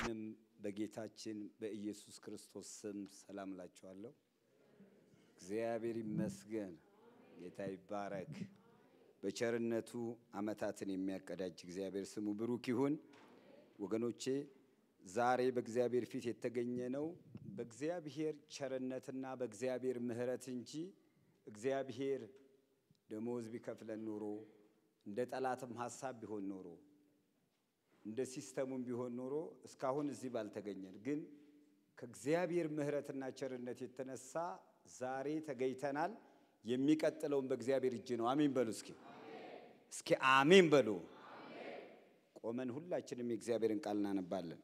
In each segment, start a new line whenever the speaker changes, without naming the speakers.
ሁላችንም በጌታችን በኢየሱስ ክርስቶስ ስም ሰላም እላችኋለሁ። እግዚአብሔር ይመስገን፣ ጌታ ይባረክ። በቸርነቱ ዓመታትን የሚያቀዳጅ እግዚአብሔር ስሙ ብሩክ ይሁን። ወገኖቼ ዛሬ በእግዚአብሔር ፊት የተገኘ ነው በእግዚአብሔር ቸርነትና በእግዚአብሔር ምሕረት እንጂ እግዚአብሔር ደሞዝ ቢከፍለን ኖሮ እንደ ጠላትም ሀሳብ ቢሆን ኖሮ እንደ ሲስተሙም ቢሆን ኖሮ እስካሁን እዚህ ባልተገኘን። ግን ከእግዚአብሔር ምሕረትና ቸርነት የተነሳ ዛሬ ተገኝተናል። የሚቀጥለውን በእግዚአብሔር እጅ ነው። አሜን በሉ እስኪ እስኪ አሜን በሉ። ቆመን ሁላችንም የእግዚአብሔርን ቃል እናነባለን።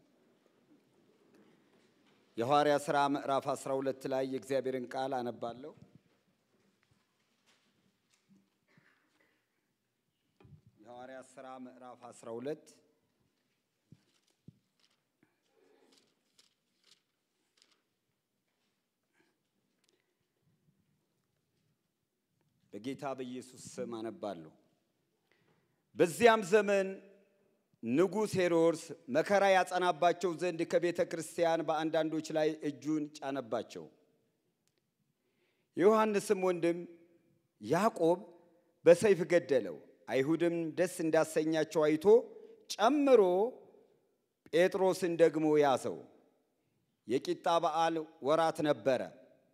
የሐዋርያ ሥራ ምዕራፍ 12 ላይ የእግዚአብሔርን ቃል አነባለሁ። የሐዋርያ ሥራ ምዕራፍ 12 በጌታ በኢየሱስ ስም አነባለሁ። በዚያም ዘመን ንጉሥ ሄሮድስ መከራ ያጸናባቸው ዘንድ ከቤተ ክርስቲያን በአንዳንዶች ላይ እጁን ጫነባቸው። የዮሐንስም ወንድም ያዕቆብ በሰይፍ ገደለው። አይሁድም ደስ እንዳሰኛቸው አይቶ ጨምሮ ጴጥሮስን ደግሞ ያዘው። የቂጣ በዓል ወራት ነበረ።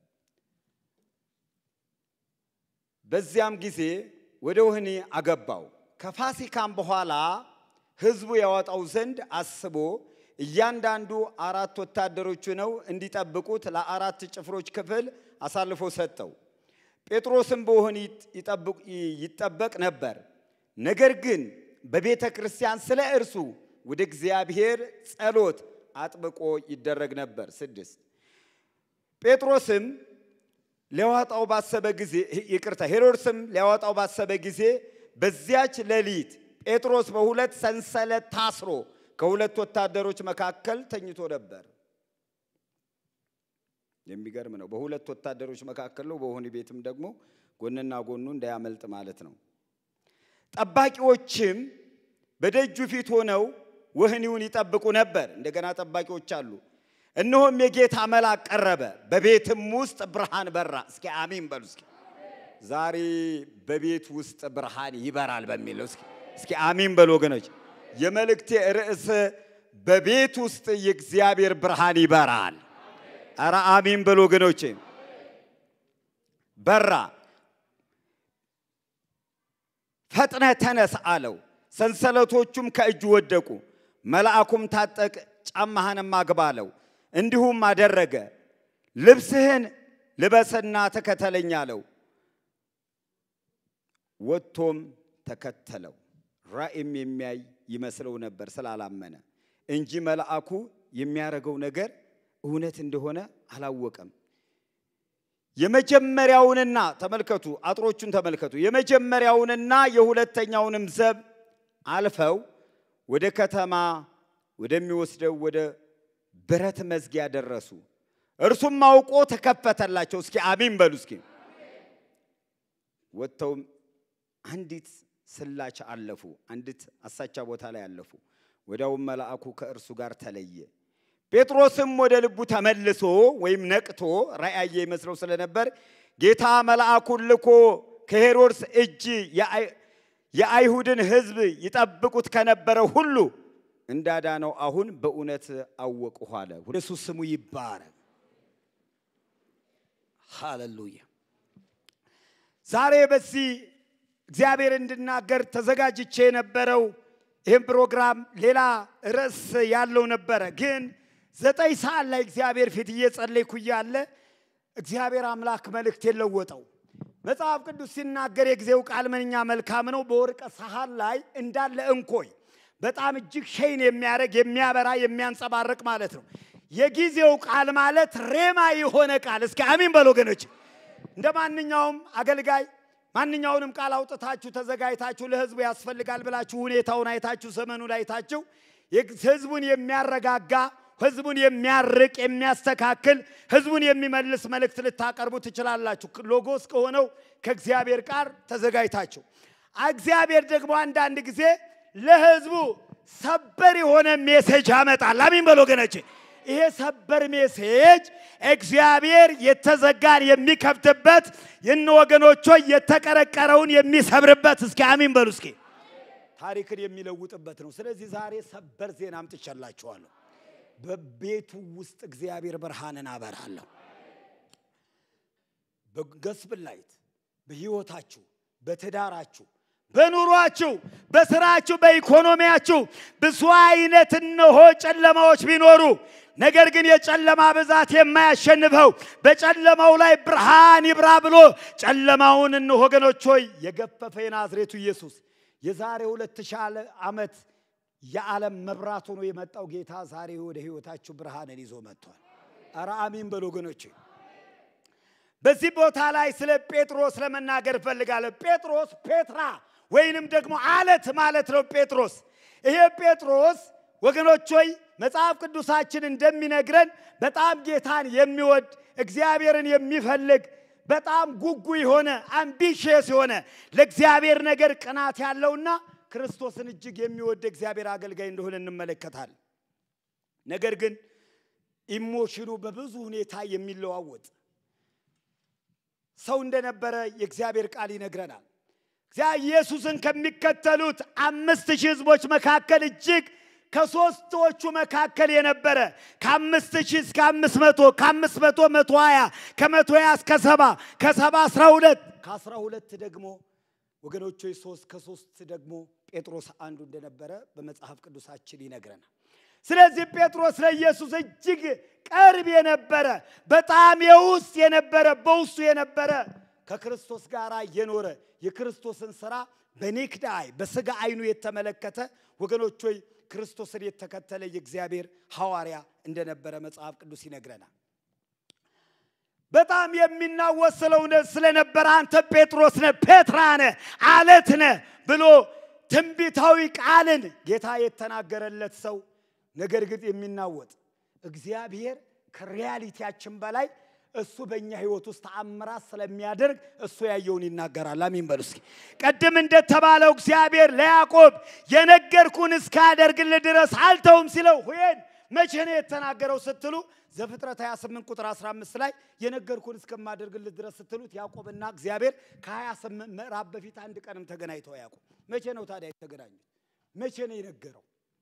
በዚያም ጊዜ ወደ ወህኒ አገባው። ከፋሲካም በኋላ ሕዝቡ ያወጣው ዘንድ አስቦ እያንዳንዱ አራት ወታደሮቹ ነው እንዲጠብቁት ለአራት ጭፍሮች ክፍል አሳልፎ ሰጠው። ጴጥሮስም በወህኒ ይጠበቅ ነበር። ነገር ግን በቤተ ክርስቲያን ስለ እርሱ ወደ እግዚአብሔር ጸሎት አጥብቆ ይደረግ ነበር። ስድስት ጴጥሮስም ሊያወጣው ባሰበ ጊዜ ይቅርታ፣ ሄሮድስም ሊያወጣው ባሰበ ጊዜ በዚያች ሌሊት ጴጥሮስ በሁለት ሰንሰለት ታስሮ ከሁለት ወታደሮች መካከል ተኝቶ ነበር። የሚገርም ነው። በሁለት ወታደሮች መካከል ነው። በወህኒ ቤትም ደግሞ ጎንና ጎኑ እንዳያመልጥ ማለት ነው። ጠባቂዎችም በደጁ ፊት ሆነው ወህኒውን ይጠብቁ ነበር። እንደገና ጠባቂዎች አሉ። እነሆም የጌታ መልአክ ቀረበ፣ በቤትም ውስጥ ብርሃን በራ። እስኪ አሜን በሉ። እስኪ ዛሬ በቤት ውስጥ ብርሃን ይበራል በሚለው እስኪ እስኪ አሜን በሉ ወገኖች። የመልእክቴ ርዕስ በቤት ውስጥ የእግዚአብሔር ብርሃን ይበራል። ኧረ አሜን በሉ ወገኖቼ። በራ። ፈጥነ ተነስ አለው። ሰንሰለቶቹም ከእጁ ወደቁ። መልአኩም ታጠቅ፣ ጫማህንም አግባ አለው። እንዲሁም አደረገ። ልብስህን ልበስና ተከተለኝ አለው። ወጥቶም ተከተለው። ራእይም የሚያይ ይመስለው ነበር ስላላመነ እንጂ መልአኩ የሚያደርገው ነገር እውነት እንደሆነ አላወቀም። የመጀመሪያውንና ተመልከቱ፣ አጥሮቹን ተመልከቱ። የመጀመሪያውንና የሁለተኛውንም ዘብ አልፈው ወደ ከተማ ወደሚወስደው ወደ ብረት መዝጊያ ደረሱ። እርሱም አውቆ ተከፈተላቸው። እስኪ አሜን በሉ። እስኪ ወጥተውም አንዲት ስላች አለፉ። አንዲት አሳቻ ቦታ ላይ አለፉ። ወዲያውም መልአኩ ከእርሱ ጋር ተለየ። ጴጥሮስም ወደ ልቡ ተመልሶ ወይም ነቅቶ ራእይ ይመስለው ስለነበር ጌታ መልአኩን ልኮ ከሄሮድስ እጅ የአይሁድን ሕዝብ ይጠብቁት ከነበረ ሁሉ እንዳዳነው አሁን በእውነት አወቅሁ አለ። ኢየሱስ ስሙ ይባረክ። ሃሌሉያ። ዛሬ በዚህ እግዚአብሔር እንድናገር ተዘጋጅቼ የነበረው ይህም ፕሮግራም ሌላ ርዕስ ያለው ነበረ። ግን ዘጠኝ ሰዓት ላይ እግዚአብሔር ፊት እየጸለይኩ እያለ እግዚአብሔር አምላክ መልእክት የለወጠው መጽሐፍ ቅዱስ ሲናገር የጊዜው ቃል ምንኛ መልካም ነው፣ በወርቀ ሰሃን ላይ እንዳለ እንኮይ በጣም እጅግ ሸይን የሚያደርግ የሚያበራ የሚያንጸባርቅ ማለት ነው። የጊዜው ቃል ማለት ሬማ የሆነ ቃል። እስኪ አሜን በል ወገኖች። እንደ ማንኛውም አገልጋይ ማንኛውንም ቃል አውጥታችሁ ተዘጋጅታችሁ ለህዝቡ ያስፈልጋል ብላችሁ ሁኔታውን አይታችሁ ዘመኑን አይታችሁ ህዝቡን የሚያረጋጋ ህዝቡን የሚያርቅ የሚያስተካክል ህዝቡን የሚመልስ መልእክት ልታቀርቡ ትችላላችሁ። ሎጎስ ከሆነው ከእግዚአብሔር ቃል ተዘጋጅታችሁ እግዚአብሔር ደግሞ አንዳንድ ጊዜ ለህዝቡ ሰበር የሆነ ሜሴጅ ያመጣል። አሚን በል ወገኖቼ። ይሄ ሰበር ሜሴጅ እግዚአብሔር የተዘጋን የሚከፍትበት ይህን ወገኖች ሆይ የተቀረቀረውን የሚሰብርበት እስኪ አሚን በሉ እስኪ ታሪክን የሚለውጥበት ነው። ስለዚህ ዛሬ ሰበር ዜና አምጥቻላችኋለሁ። በቤቱ ውስጥ እግዚአብሔር ብርሃንን አበራለሁ። በገስብል ላይት በህይወታችሁ፣ በትዳራችሁ፣ በኑሯችሁ፣ በስራችሁ፣ በኢኮኖሚያችሁ ብዙ አይነት እነሆ ጨለማዎች ቢኖሩ ነገር ግን የጨለማ ብዛት የማያሸንፈው በጨለማው ላይ ብርሃን ይብራ ብሎ ጨለማውን እነሆ ወገኖች ሆይ የገፈፈ የናዝሬቱ ኢየሱስ የዛሬ ሁለት ሺህ ዓመት የዓለም መብራት ሆኖ የመጣው ጌታ ዛሬ ወደ ህይወታችሁ ብርሃንን ይዞ መጥቷል። ኧረ አሚን በሉ ወገኖቼ። በዚህ ቦታ ላይ ስለ ጴጥሮስ ለመናገር እፈልጋለሁ። ጴጥሮስ ፔትራ ወይንም ደግሞ አለት ማለት ነው። ጴጥሮስ ይሄ ጴጥሮስ ወገኖች ሆይ መጽሐፍ ቅዱሳችን እንደሚነግረን በጣም ጌታን የሚወድ እግዚአብሔርን የሚፈልግ በጣም ጉጉ የሆነ አምቢሽየስ የሆነ ለእግዚአብሔር ነገር ቅናት ያለውና ክርስቶስን እጅግ የሚወድ እግዚአብሔር አገልጋይ እንደሆነ እንመለከታለን። ነገር ግን ኢሞሽኑ በብዙ ሁኔታ የሚለዋወጥ ሰው እንደነበረ የእግዚአብሔር ቃል ይነግረናል። ኢየሱስን ከሚከተሉት አምስት ሺህ ህዝቦች መካከል እጅግ ከሶስቶቹ መካከል የነበረ ከአምስት ሺህ እስከ አምስት መቶ ከአምስት መቶ መቶ ሀያ ከመቶ ሀያ እስከ ሰባ ከሰባ አስራ ሁለት ከአስራ ሁለት ደግሞ ወገኖች ሶስት ከሶስት ደግሞ ጴጥሮስ አንዱ እንደነበረ በመጽሐፍ ቅዱሳችን ይነግረናል። ስለዚህ ጴጥሮስ ለኢየሱስ እጅግ ቅርብ የነበረ በጣም የውስጥ የነበረ በውስጡ የነበረ ከክርስቶስ ጋር የኖረ የክርስቶስን ስራ በኔክድ አይ በስጋ አይኑ የተመለከተ ወገኖች ሆይ ክርስቶስን የተከተለ የእግዚአብሔር ሐዋርያ እንደነበረ መጽሐፍ ቅዱስ ይነግረናል። በጣም የሚናወጥ ስለነበረ አንተ ጴጥሮስ ነህ፣ ፔትራ ነህ፣ አለት ነህ ብሎ ትንቢታዊ ቃልን ጌታ የተናገረለት ሰው ነገር ግን የሚናወጥ እግዚአብሔር ከሪያሊቲያችን በላይ እሱ በእኛ ህይወት ውስጥ ተአምራት ስለሚያደርግ እሱ ያየውን ይናገራል። አሚን በሉ እስኪ። ቅድም እንደተባለው እግዚአብሔር ለያዕቆብ የነገርኩን እስካደርግልህ ድረስ አልተውም ሲለው ሁን መቼ ነው የተናገረው ስትሉ ዘፍጥረት 28 ቁጥር 15 ላይ የነገርኩን እስከማደርግልህ ድረስ ስትሉት ያዕቆብና እግዚአብሔር ከ28 ምዕራፍ በፊት አንድ ቀንም ተገናኝተው ያዕቆብ መቼ ነው ታዲያ የተገናኙት? መቼ ነው የነገረው?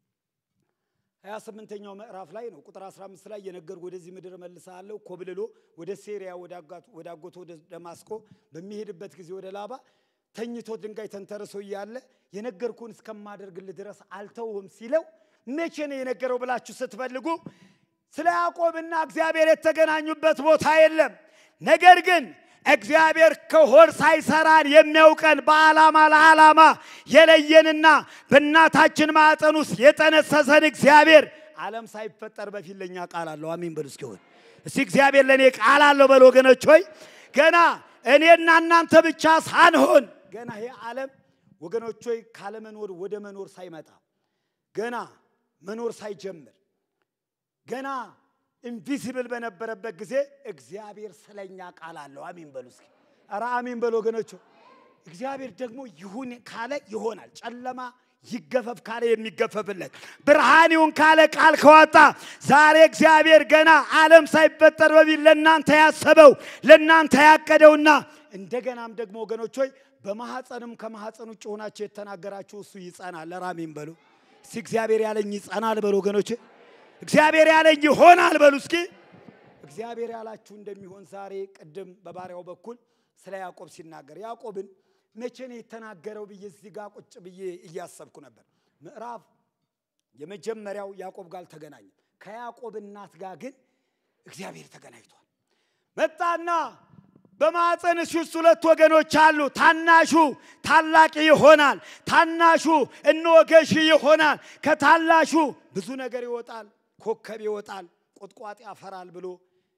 28ኛው ምዕራፍ ላይ ነው ቁጥር 15 ላይ የነገርኩ ወደዚህ ምድር መልሳለሁ ኮብልሎ ወደ ሴሪያ ወደ አጎቶ ወደ ደማስቆ በሚሄድበት ጊዜ ወደ ላባ ተኝቶ ድንጋይ ተንተርሶ እያለ የነገርኩን እስከማደርግልህ ድረስ አልተውህም ሲለው መቼ ነው የነገረው ብላችሁ ስትፈልጉ ስለ ያዕቆብና እግዚአብሔር የተገናኙበት ቦታ የለም። ነገር ግን እግዚአብሔር ከሆድ ሳይሰራን የሚያውቀን በዓላማ ለዓላማ የለየንና በእናታችን ማዕፀን ውስጥ የጠነሰሰን እግዚአብሔር ዓለም ሳይፈጠር በፊት ለእኛ ቃል አለው። አሚን በሉ እስኪሆን እስቲ እግዚአብሔር ለእኔ ቃል አለው በሉ ወገኖች ሆይ ገና እኔና እናንተ ብቻ ሳንሆን ገና ይሄ ዓለም ወገኖች ሆይ ካለመኖር ወደ መኖር ሳይመጣ ገና መኖር ሳይጀምር ገና ኢንቪሲብል በነበረበት ጊዜ እግዚአብሔር ስለኛ ቃል አለው። አሚን በሉ እስኪ። ኧረ አሚን በሉ ወገኖች። እግዚአብሔር ደግሞ ይሁን ካለ ይሆናል። ጨለማ ይገፈፍ ካለ የሚገፈፍለት፣ ብርሃን ይሁን ካለ ቃል ከዋጣ ዛሬ እግዚአብሔር ገና ዓለም ሳይፈጠር በፊት ለእናንተ ያሰበው ለእናንተ ያቀደውና እንደገናም ደግሞ ወገኖች ሆይ በማሐፀንም ከማሐፀን ውጭ ሆናችሁ የተናገራችሁ እሱ ይጸናል። ኧረ አሚን በሉ እስኪ። እግዚአብሔር ያለኝ ይጸናል በሉ ወገኖች። እግዚአብሔር ያለኝ ይሆናል በሉ እስኪ። እግዚአብሔር ያላችሁ እንደሚሆን ዛሬ ቅድም በባሪያው በኩል ስለ ያዕቆብ ሲናገር ያዕቆብን መቼ ነው የተናገረው ብዬ እዚህ ጋር ቁጭ ብዬ እያሰብኩ ነበር። ምዕራፍ የመጀመሪያው ያዕቆብ ጋር አልተገናኘም። ከያዕቆብ እናት ጋር ግን እግዚአብሔር ተገናኝቷል። መጣና በማፀንሽ ውስጥ ሁለት ወገኖች አሉ። ታናሹ ታላቅ ይሆናል፣ ታናሹ እነሆ ገዢ ይሆናል። ከታላሹ ብዙ ነገር ይወጣል፣ ኮከብ ይወጣል፣ ቁጥቋጥ ያፈራል ብሎ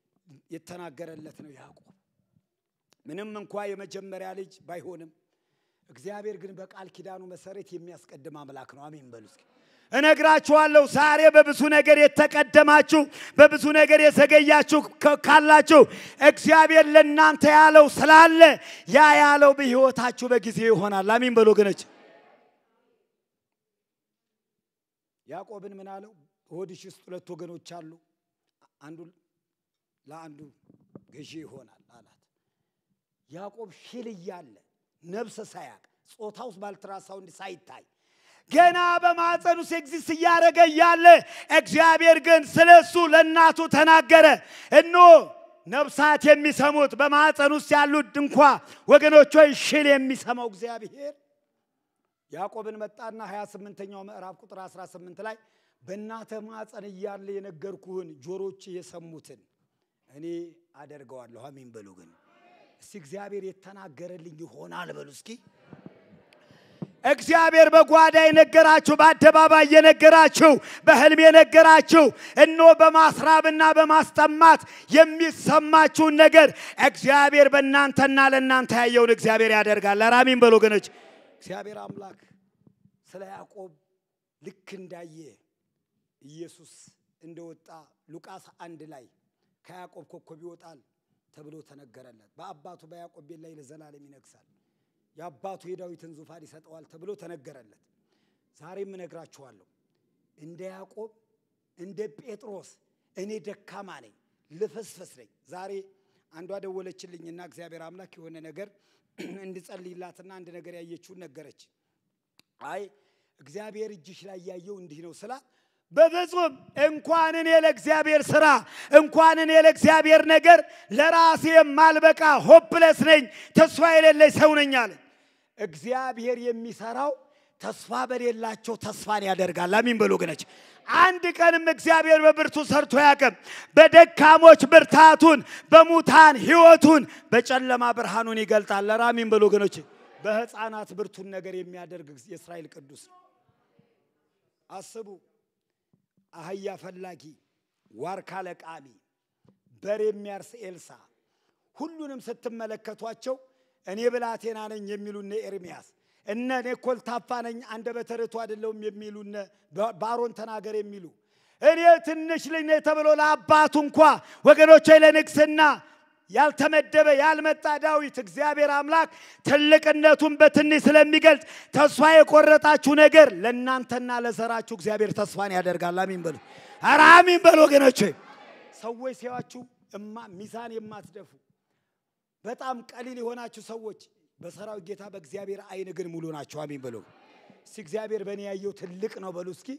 የተናገረለት ነው ያዕቆብ። ምንም እንኳ የመጀመሪያ ልጅ ባይሆንም እግዚአብሔር ግን በቃል ኪዳኑ መሰረት የሚያስቀድም አምላክ ነው። አሜን በሉ እስኪ። እነግራችኋለሁ ዛሬ በብዙ ነገር የተቀደማችሁ በብዙ ነገር የዘገያችሁ ካላችሁ እግዚአብሔር ለእናንተ ያለው ስላለ ያ ያለው በሕይወታችሁ በጊዜ ይሆናል። አሚን በሉ ወገኖች። ያዕቆብን ምን አለው? ሆድሽ ውስጥ ሁለት ወገኖች አሉ፣ አንዱ ለአንዱ ገዢ ይሆናል አላት። ያዕቆብ ሽል እያለ ነብስ ሳያቅ ጾታ ውስጥ ባልትራሳውንድ ሳይታይ ገና በማፀን ውስጥ ኤግዚስት እያደረገ እያለ እግዚአብሔር ግን ስለ እሱ ለእናቱ ተናገረ። እነሆ ነፍሳት የሚሰሙት በማፀን ውስጥ ያሉት እንኳ ወገኖች ሆይ ሽል የሚሰማው እግዚአብሔር ያዕቆብን መጣና 28ኛው ምዕራፍ ቁጥር 18 ላይ በእናተ ማፀን እያለ የነገርኩህን ጆሮች የሰሙትን እኔ አደርገዋለሁ። አሜን በሉ። ግን እስቲ እግዚአብሔር የተናገረልኝ ይሆናል በሉ እስኪ። እግዚአብሔር በጓዳ የነገራችሁ፣ በአደባባይ የነገራችሁ፣ በህልም የነገራችሁ እኖ በማስራብና በማስጠማት የሚሰማችሁን ነገር እግዚአብሔር በእናንተና ለእናንተ ያየውን እግዚአብሔር ያደርጋል። አራሚን በሉ ወገኖች። እግዚአብሔር አምላክ ስለ ያዕቆብ ልክ እንዳየ ኢየሱስ እንደወጣ ሉቃስ አንድ ላይ ከያዕቆብ ኮከብ ይወጣል ተብሎ ተነገረለት። በአባቱ በያዕቆብ ቤት ላይ ለዘላለም ይነግሳል፣ የአባቱ የዳዊትን ዙፋን ይሰጠዋል ተብሎ ተነገረለት። ዛሬም እነግራችኋለሁ እንደ ያዕቆብ እንደ ጴጥሮስ እኔ ደካማ ነኝ፣ ልፍስፍስ ነኝ። ዛሬ አንዷ ደወለችልኝና እግዚአብሔር አምላክ የሆነ ነገር እንድጸልይላትና አንድ ነገር ያየችውን ነገረች። አይ እግዚአብሔር እጅሽ ላይ ያየው እንዲህ ነው ስላት በፍጹም እንኳን እኔ ለእግዚአብሔር ስራ እንኳን እኔ ለእግዚአብሔር ነገር ለራሴ የማልበቃ ሆፕለስ ነኝ፣ ተስፋ የሌለኝ ሰው ነኝ አለ። እግዚአብሔር የሚሰራው ተስፋ በሌላቸው ተስፋን ያደርጋል። አሚን በሉ ወገኖች። አንድ ቀንም እግዚአብሔር በብርቱ ሰርቶ ያቅም። በደካሞች ብርታቱን፣ በሙታን ህይወቱን፣ በጨለማ ብርሃኑን ይገልጣል። ለራሚን በሉ ወገኖች። በህፃናት ብርቱን ነገር የሚያደርግ የእስራኤል ቅዱስ ነው። አስቡ። አህያ ፈላጊ፣ ዋርካ ለቃሚ፣ በር የሚያርስ ኤልሳ፣ ሁሉንም ስትመለከቷቸው እኔ ብላቴና ነኝ የሚሉ እነ ኤርሚያስ እነ እኔ ኮልታፋ ነኝ አንደበተ ርቱዕ አይደለሁም የሚሉ እነ ባሮን ተናገር የሚሉ እኔ ትንሽ ልጅ ነኝ ተብሎ ለአባቱ እንኳ ወገኖቼ ለንግስና ያልተመደበ ያልመጣ ዳዊት እግዚአብሔር አምላክ ትልቅነቱን በትንሽ ስለሚገልጽ ተስፋ የቆረጣችሁ ነገር ለእናንተና ለዘራችሁ እግዚአብሔር ተስፋን ያደርጋል። አሚን በሉ። ኧረ አሚን በሉ ወገኖቼ። ሰዎች ሲያዋችሁ እማ ሚዛን የማትደፉ በጣም ቀሊል የሆናችሁ ሰዎች በሰራዊት ጌታ በእግዚአብሔር አይን ግን ሙሉ ናቸው። አሚን በሉ። እስቲ እግዚአብሔር በእኔ ያየው ትልቅ ነው በሉ እስኪ።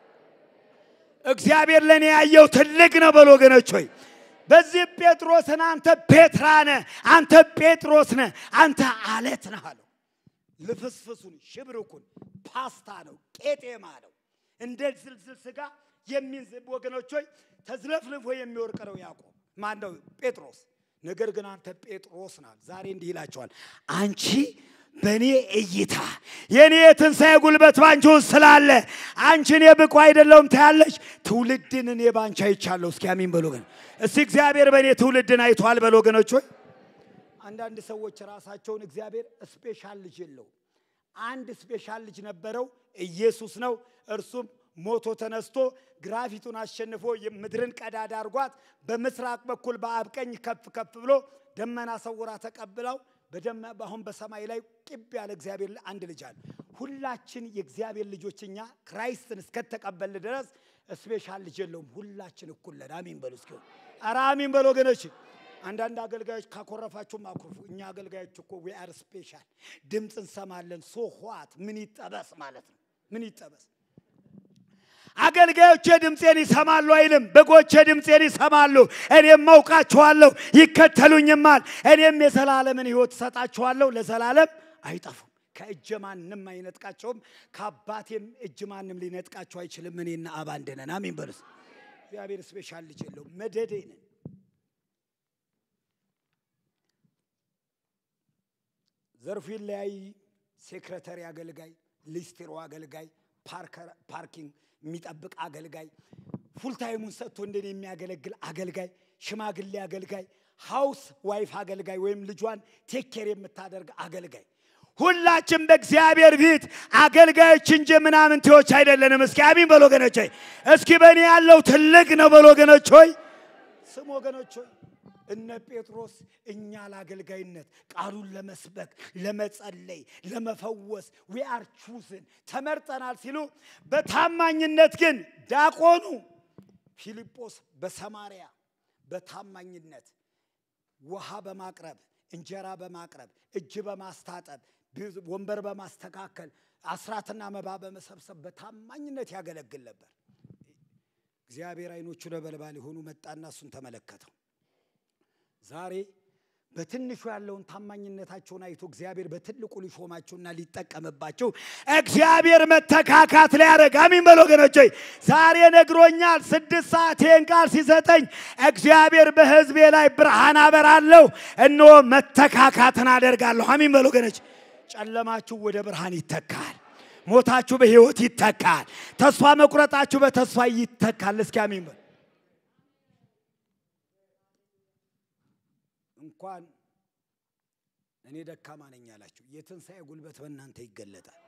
እግዚአብሔር ለእኔ ያየው ትልቅ ነው በሉ ወገኖች ሆይ በዚህ ጴጥሮስን አንተ ፔትራ ነህ፣ አንተ ጴጥሮስ ነህ፣ አንተ አለት ነህ አለው። ልፍስፍሱን ሽብርኩን ፓስታ ነው፣ ቄጤማ ነው፣ እንደ ዝልዝል ስጋ የሚንዝብ ወገኖች ሆይ ተዝለፍልፎ የሚወርቅ ነው ያዕቆብ ማን ነው ጴጥሮስ። ነገር ግን አንተ ጴጥሮስ ናል። ዛሬ እንዲህ ይላቸዋል፣ አንቺ በእኔ እይታ የእኔ የትንሣኤ ጉልበት ባንቺ ውስጥ ስላለ አንቺ እኔ ብቁ አይደለሁም ታያለች። ትውልድን እኔ ባንቺ አይቻለሁ። እስኪ አሚን በሉ ግን እስቲ እግዚአብሔር በእኔ ትውልድን አይቷል በሉ ወገኖች ሆይ። አንዳንድ ሰዎች ራሳቸውን እግዚአብሔር ስፔሻል ልጅ የለውም። አንድ ስፔሻል ልጅ ነበረው፣ ኢየሱስ ነው። እርሱም ሞቶ ተነስቶ ግራፊቱን አሸንፎ ምድርን ቀዳዳ አድርጓት በምስራቅ በኩል በአብ ቀኝ ከፍ ከፍ ብሎ ደመና ሰውራ ተቀብለው አሁን በሰማይ ላይ ቅብ ያለ እግዚአብሔር አንድ ልጅ አለ። ሁላችን የእግዚአብሔር ልጆች እኛ ክራይስትን እስከተቀበል ድረስ ስፔሻል ልጅ የለውም። ሁላችን እኩል ነን። አሚን በሉ እስኪ። ኧረ አሚን በሉ ወገኖች። አንዳንድ አገልጋዮች ካኮረፋችሁም አኩርፉ። እኛ አገልጋዮች እኮ ዊ አር ስፔሻል። ድምፅ እንሰማለን። ሶ ኋት ምን ይጠበስ ማለት ነው። ምን ይጠበስ አገልጋዮቼ ድምፄን ይሰማሉ አይልም። በጎቼ ድምፄን ይሰማሉ፣ እኔም አውቃቸዋለሁ፣ ይከተሉኝማል። እኔም የዘላለምን ሕይወት እሰጣቸዋለሁ፣ ለዘላለም አይጠፉም። ከእጀ ማንም አይነጥቃቸውም፣ ከአባቴም እጅ ማንም ሊነጥቃቸው አይችልም። እኔና አብ አንድ ነን። አሜን በሉስ። እግዚአብሔር ስፔሻል ልጅ የለውም፣ መደዴ ነን። ዘርፉ ይለያይ። ሴክሬተሪ አገልጋይ፣ ሊስትሮ አገልጋይ፣ ፓርኪንግ የሚጠብቅ አገልጋይ፣ ፉልታይሙን ሰጥቶ እንደኔ የሚያገለግል አገልጋይ፣ ሽማግሌ አገልጋይ፣ ሃውስ ዋይፍ አገልጋይ ወይም ልጇን ቴኬር የምታደርግ አገልጋይ። ሁላችን በእግዚአብሔር ፊት አገልጋዮች እንጂ ምናምንቴዎች አይደለንም። እስኪ አሚን በሎ ወገኖች ሆይ፣ እስኪ በእኔ ያለው ትልቅ ነው በሎ ወገኖች ሆይ፣ ስም ወገኖች ሆይ፣ እነ ጴጥሮስ እኛ ለአገልጋይነት ቃሉን ለመስበክ ለመጸለይ ለመፈወስ ዊ አር ቹዝን ተመርጠናል ሲሉ በታማኝነት ግን ዳቆኑ ፊልጶስ በሰማርያ በታማኝነት ውሃ በማቅረብ እንጀራ በማቅረብ እጅ በማስታጠብ ወንበር በማስተካከል አስራትና መባ በመሰብሰብ በታማኝነት ያገለግል ነበር። እግዚአብሔር አይኖቹ ነበልባል የሆኑ መጣና እሱን ተመለከተው። ዛሬ በትንሹ ያለውን ታማኝነታቸውን አይቶ እግዚአብሔር በትልቁ ሊሾማቸውና ሊጠቀምባቸው እግዚአብሔር መተካካት ሊያደርግ አሚን በል ወገኖች። ዛሬ ነግሮኛል። ስድስት ሰዓት ይህን ቃል ሲሰጠኝ እግዚአብሔር በሕዝቤ ላይ ብርሃን አበራለሁ፣ እነሆ መተካካትን አደርጋለሁ። አሚን በል ወገኖች። ጨለማችሁ ወደ ብርሃን ይተካል። ሞታችሁ በሕይወት ይተካል። ተስፋ መቁረጣችሁ በተስፋ ይተካል። እስኪ አሚን በል። እንኳን እኔ ደካማ ነኝ ያላችሁ የትንሣኤ ጉልበት በእናንተ ይገለጣል።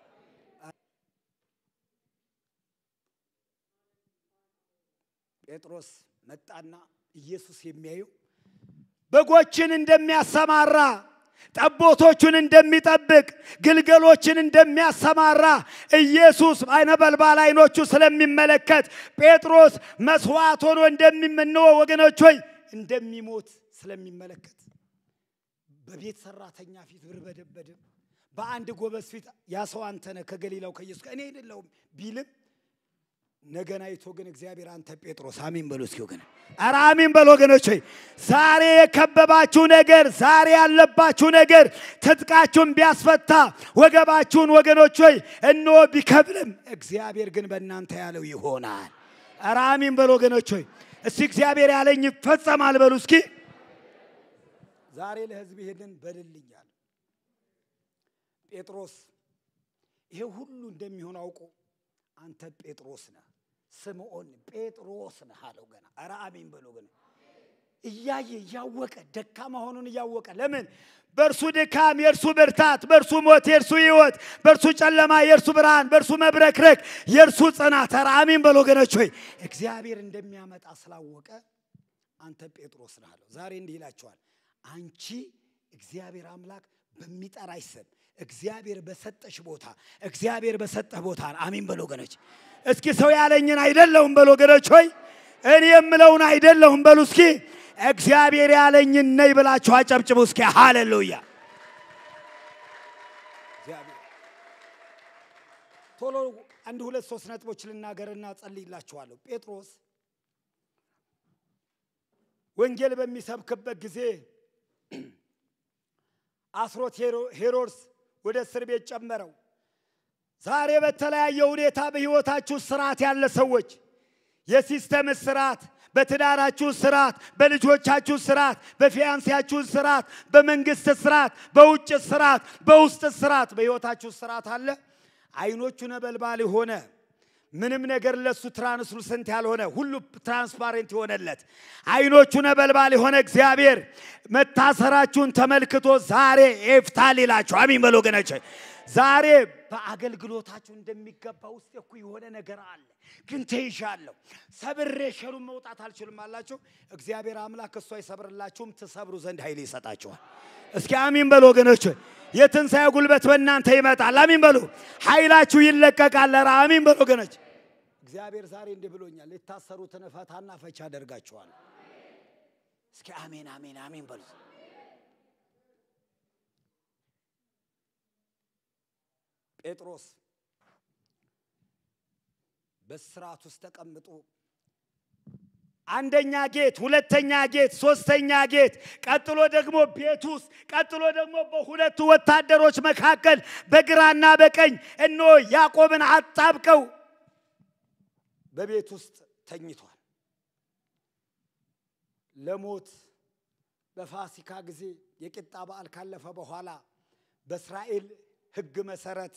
ጴጥሮስ መጣና ኢየሱስ የሚያየው በጎችን እንደሚያሰማራ ጠቦቶቹን እንደሚጠብቅ ግልገሎችን እንደሚያሰማራ ኢየሱስ አይነበልባል አይኖቹ ስለሚመለከት ጴጥሮስ መስዋዕት ሆኖ እንደሚመነው ወገኖች ሆይ እንደሚሞት ስለሚመለከት በቤት ሰራተኛ ፊት ብርበደበድም በአንድ ጎበዝ ፊት ያ ሰው አንተ ነህ ከገሊላው ከኢየሱስ እኔ አይደለሁም ቢልም ነገን አይቶ ግን እግዚአብሔር አንተ ጴጥሮስ አሚን በሉ እስኪ ወገን፣ ኧረ አሚን በሉ ወገኖች። ሆይ ዛሬ የከበባችሁ ነገር፣ ዛሬ ያለባችሁ ነገር ትጥቃችሁን ቢያስፈታ ወገባችሁን ወገኖች ሆይ እንሆ ቢከብልም እግዚአብሔር ግን በእናንተ ያለው ይሆናል። ኧረ አሚን በሉ ወገኖች። ሆይ እስቲ እግዚአብሔር ያለኝ ይፈጸማል በሉ እስኪ። ዛሬ ለሕዝብ ይሄንን በልልኛል። ጴጥሮስ ይሄ ሁሉ እንደሚሆን አውቆ አንተ ጴጥሮስ ነህ፣ ስምዖን ጴጥሮስ ነህ አለው። ገና ኧረ አሜን በሎ ገና እያየ እያወቀ ደካማ መሆኑን እያወቀ ለምን በእርሱ ድካም የእርሱ ብርታት፣ በእርሱ ሞት የእርሱ ሕይወት፣ በእርሱ ጨለማ የእርሱ ብርሃን፣ በእርሱ መብረክረክ የእርሱ ጽናት። ኧረ አሜን በሎ ወገኖች ሆይ እግዚአብሔር እንደሚያመጣ ስላወቀ አንተ ጴጥሮስ ነህ አለው። ዛሬ እንዲህ ይላቸዋል፣ አንቺ እግዚአብሔር አምላክ በሚጠራሽ ስም እግዚአብሔር በሰጠሽ ቦታ እግዚአብሔር በሰጠህ ቦታ አሜን በሎ ወገኖች። እስኪ ሰው ያለኝን አይደለሁም በሎ ወገኖች ሆይ እኔ የምለውን አይደለሁም በሉ እስኪ እግዚአብሔር ያለኝን ነይ ብላችሁ አጨብጭቡ እስኪ ሃሌሉያ። ቶሎ አንድ ሁለት ሶስት ነጥቦች ልናገርና ጸልይላችኋለሁ። ጴጥሮስ ወንጌል በሚሰብክበት ጊዜ አስሮት ሄሮድስ ወደ እስር ቤት ጨመረው። ዛሬ በተለያየ ሁኔታ በሕይወታችሁ ስርዓት ያለ ሰዎች የሲስተም ስርዓት፣ በትዳራችሁ ስርዓት፣ በልጆቻችሁ ስርዓት፣ በፊያንሲያችሁ ስርዓት፣ በመንግስት ስርዓት፣ በውጭ ስርዓት፣ በውስጥ ስርዓት በሕይወታችሁ ስርዓት አለ። አይኖቹ ነበልባል የሆነ ምንም ነገር ለሱ ትራንስሉሰንት ያልሆነ ሁሉ ትራንስፓሬንት የሆነለት አይኖቹ ነበልባል የሆነ እግዚአብሔር መታሰራችሁን ተመልክቶ ዛሬ ኤፍታል ይላችሁ። አሚን በሎ ወገኖች። ዛሬ በአገልግሎታችሁ እንደሚገባ ውስጥ እኮ የሆነ ነገር አለ፣ ግን ተይዣለሁ፣ ሰብሬ ሸሩን መውጣት አልችልም አላችሁ። እግዚአብሔር አምላክ እሱ አይሰብርላችሁም፣ ትሰብሩ ዘንድ ኃይል ይሰጣችኋል። እስኪ አሚን በሉ ወገኖች። የትንሣኤ ጉልበት በእናንተ ይመጣል። አሚን በሉ። ኃይላችሁ ይለቀቃል። ኧረ አሚን በሉ ወገኖች። እግዚአብሔር ዛሬ እንዲህ ብሎኛል፣ የታሰሩትን ፈታና ፈቻ አደርጋችኋል። እስኪ አሜን አሜን አሜን በሉ። ጴጥሮስ በስርዓት ውስጥ ተቀምጦ አንደኛ ጌት፣ ሁለተኛ ጌት፣ ሶስተኛ ጌት፣ ቀጥሎ ደግሞ ቤት ውስጥ፣ ቀጥሎ ደግሞ በሁለቱ ወታደሮች መካከል በግራና በቀኝ እኖ ያዕቆብን አጣብቀው በቤት ውስጥ ተኝቷል። ለሞት በፋሲካ ጊዜ የቂጣ በዓል ካለፈ በኋላ በእስራኤል ሕግ መሰረት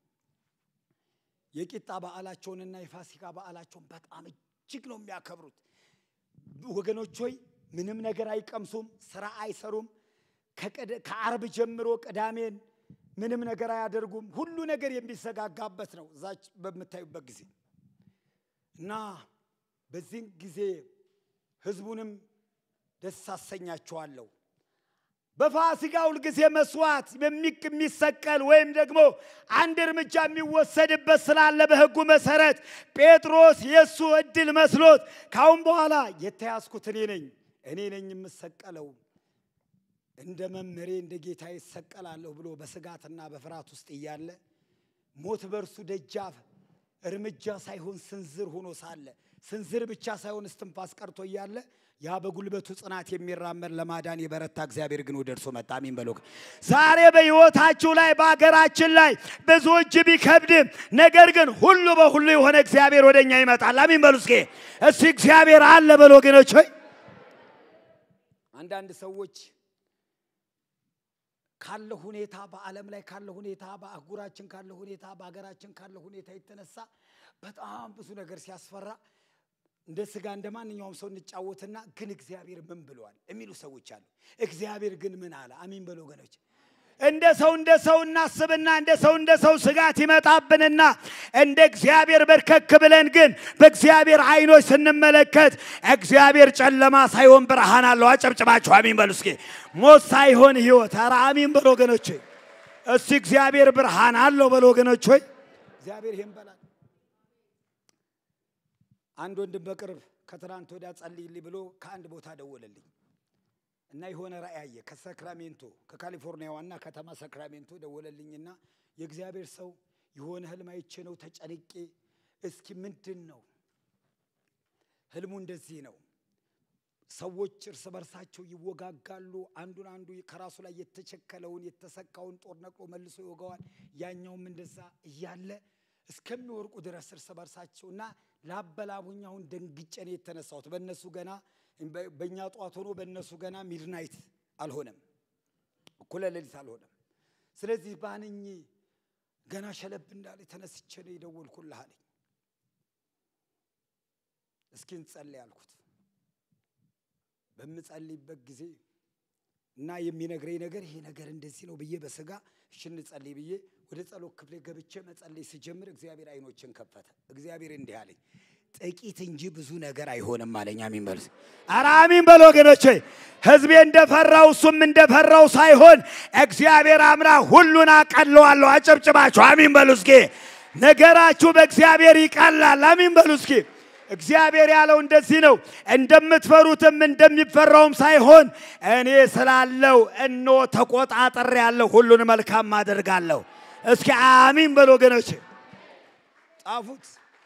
የቂጣ በዓላቸውንና የፋሲካ በዓላቸውን በጣም እጅግ ነው የሚያከብሩት። ወገኖች ሆይ ምንም ነገር አይቀምሱም፣ ስራ አይሰሩም። ከአርብ ጀምሮ ቅዳሜን ምንም ነገር አያደርጉም። ሁሉ ነገር የሚዘጋጋበት ነው እዛች በምታዩበት ጊዜ እና በዚህ ጊዜ ህዝቡንም ደስ አሰኛችኋለሁ። በፋሲካ ሁልጊዜ መስዋዕት የሚሰቀል ወይም ደግሞ አንድ እርምጃ የሚወሰድበት ስላለ በሕጉ መሰረት ጴጥሮስ የእሱ እድል መስሎት ካሁን በኋላ የተያዝኩት እኔ ነኝ እኔ ነኝ የምሰቀለው እንደ መምህሬ እንደ ጌታ ይሰቀላለሁ ብሎ በስጋትና በፍርሃት ውስጥ እያለ ሞት በእርሱ ደጃፍ እርምጃ ሳይሆን ስንዝር ሆኖ ሳለ ስንዝር ብቻ ሳይሆን እስትንፋስ ቀርቶ እያለ ያ በጉልበቱ ጽናት የሚራመድ ለማዳን የበረታ እግዚአብሔር ግን ወደ እርሱ መጣ። አሚን በሎ። ዛሬ በሕይወታችሁ ላይ በሀገራችን ላይ ብዙ እጅ ቢከብድም ነገር ግን ሁሉ በሁሉ የሆነ እግዚአብሔር ወደ እኛ ይመጣል። አሚን በሉ እስኪ እስቲ እግዚአብሔር አለ በሎ ወገኖች ሆይ አንዳንድ ሰዎች ካለ ሁኔታ በዓለም ላይ ካለ ሁኔታ በአህጉራችን ካለ ሁኔታ በሀገራችን ካለ ሁኔታ የተነሳ በጣም ብዙ ነገር ሲያስፈራ እንደ ስጋ እንደ ማንኛውም ሰው እንጫወትና ግን እግዚአብሔር ምን ብለዋል የሚሉ ሰዎች አሉ። እግዚአብሔር ግን ምን አለ? አሚን በሉ ወገኖች። እንደ ሰው እንደ ሰው እናስብና እንደ ሰው እንደ ሰው ስጋት ይመጣብንና እንደ እግዚአብሔር በርከክ ብለን ግን በእግዚአብሔር አይኖች ስንመለከት እግዚአብሔር ጨለማ ሳይሆን ብርሃን አለው። አጨብጭባችሁ አሚን በሉ እስኪ። ሞት ሳይሆን ህይወት። ኧረ አሚን በሉ ወገኖች። እስቲ እግዚአብሔር ብርሃን አለው በሉ ወገኖች ሆይ እግዚአብሔር ይሄን በላል። አንድ ወንድም በቅርብ ከትናንት ወዲያ ጸልይልኝ ብሎ ከአንድ ቦታ ደወለልኝ እና የሆነ ራእይ አየ። ከሰክራሜንቶ ከካሊፎርኒያ ዋና ከተማ ሰክራሜንቶ ደወለልኝና የእግዚአብሔር ሰው የሆነ ህልም አይቼ ነው ተጨንቄ፣ እስኪ ምንድን ነው ህልሙ? እንደዚህ ነው ሰዎች እርስ በርሳቸው ይወጋጋሉ። አንዱን አንዱ ከራሱ ላይ የተቸከለውን የተሰካውን ጦር ነቅሎ መልሶ ይወጋዋል። ያኛውም እንደዛ እያለ እስከሚወርቁ ድረስ እርስ በርሳቸው እና ላበላቡኝ አሁን ደንግጬ ነው የተነሳሁት። በእነሱ ገና በእኛ ጠዋት ሆኖ በእነሱ ገና ሚድናይት አልሆነም፣ እኩለ ሌሊት አልሆነም። ስለዚህ ባንኝ ገና ሸለብ እንዳለ ተነስቼ ነው የደወልኩልህ አለኝ። እስኪ እንጸልይ አልኩት። በምጸልይበት ጊዜ እና የሚነግረኝ ነገር ይሄ ነገር እንደዚህ ነው ብዬ በስጋ እሺ እንጸልይ ብዬ ወደ ጸሎት ክፍሌ ገብቼ መጸለይ ስጀምር እግዚአብሔር አይኖችን ከፈተ። እግዚአብሔር እንዲህ አለኝ፣ ጥቂት እንጂ ብዙ ነገር አይሆንም አለኝ። አሚን በሉ። ኧረ አሚን በሉ ወገኖቼ። ሕዝቤ እንደፈራው እሱም እንደፈራው ሳይሆን እግዚአብሔር አምና ሁሉን አቀለዋለሁ። አጨብጭባችሁ አሚን በሉ እስኪ። ነገራችሁ በእግዚአብሔር ይቀላል። አሚን በሉ እስኪ። እግዚአብሔር ያለው እንደዚህ ነው። እንደምትፈሩትም እንደሚፈራውም ሳይሆን እኔ ስላለው እኖ ተቆጣጠር ያለው ሁሉን መልካም አደርጋለሁ። እስኪ አሚን በሉ ወገኖች፣ ጻፉት።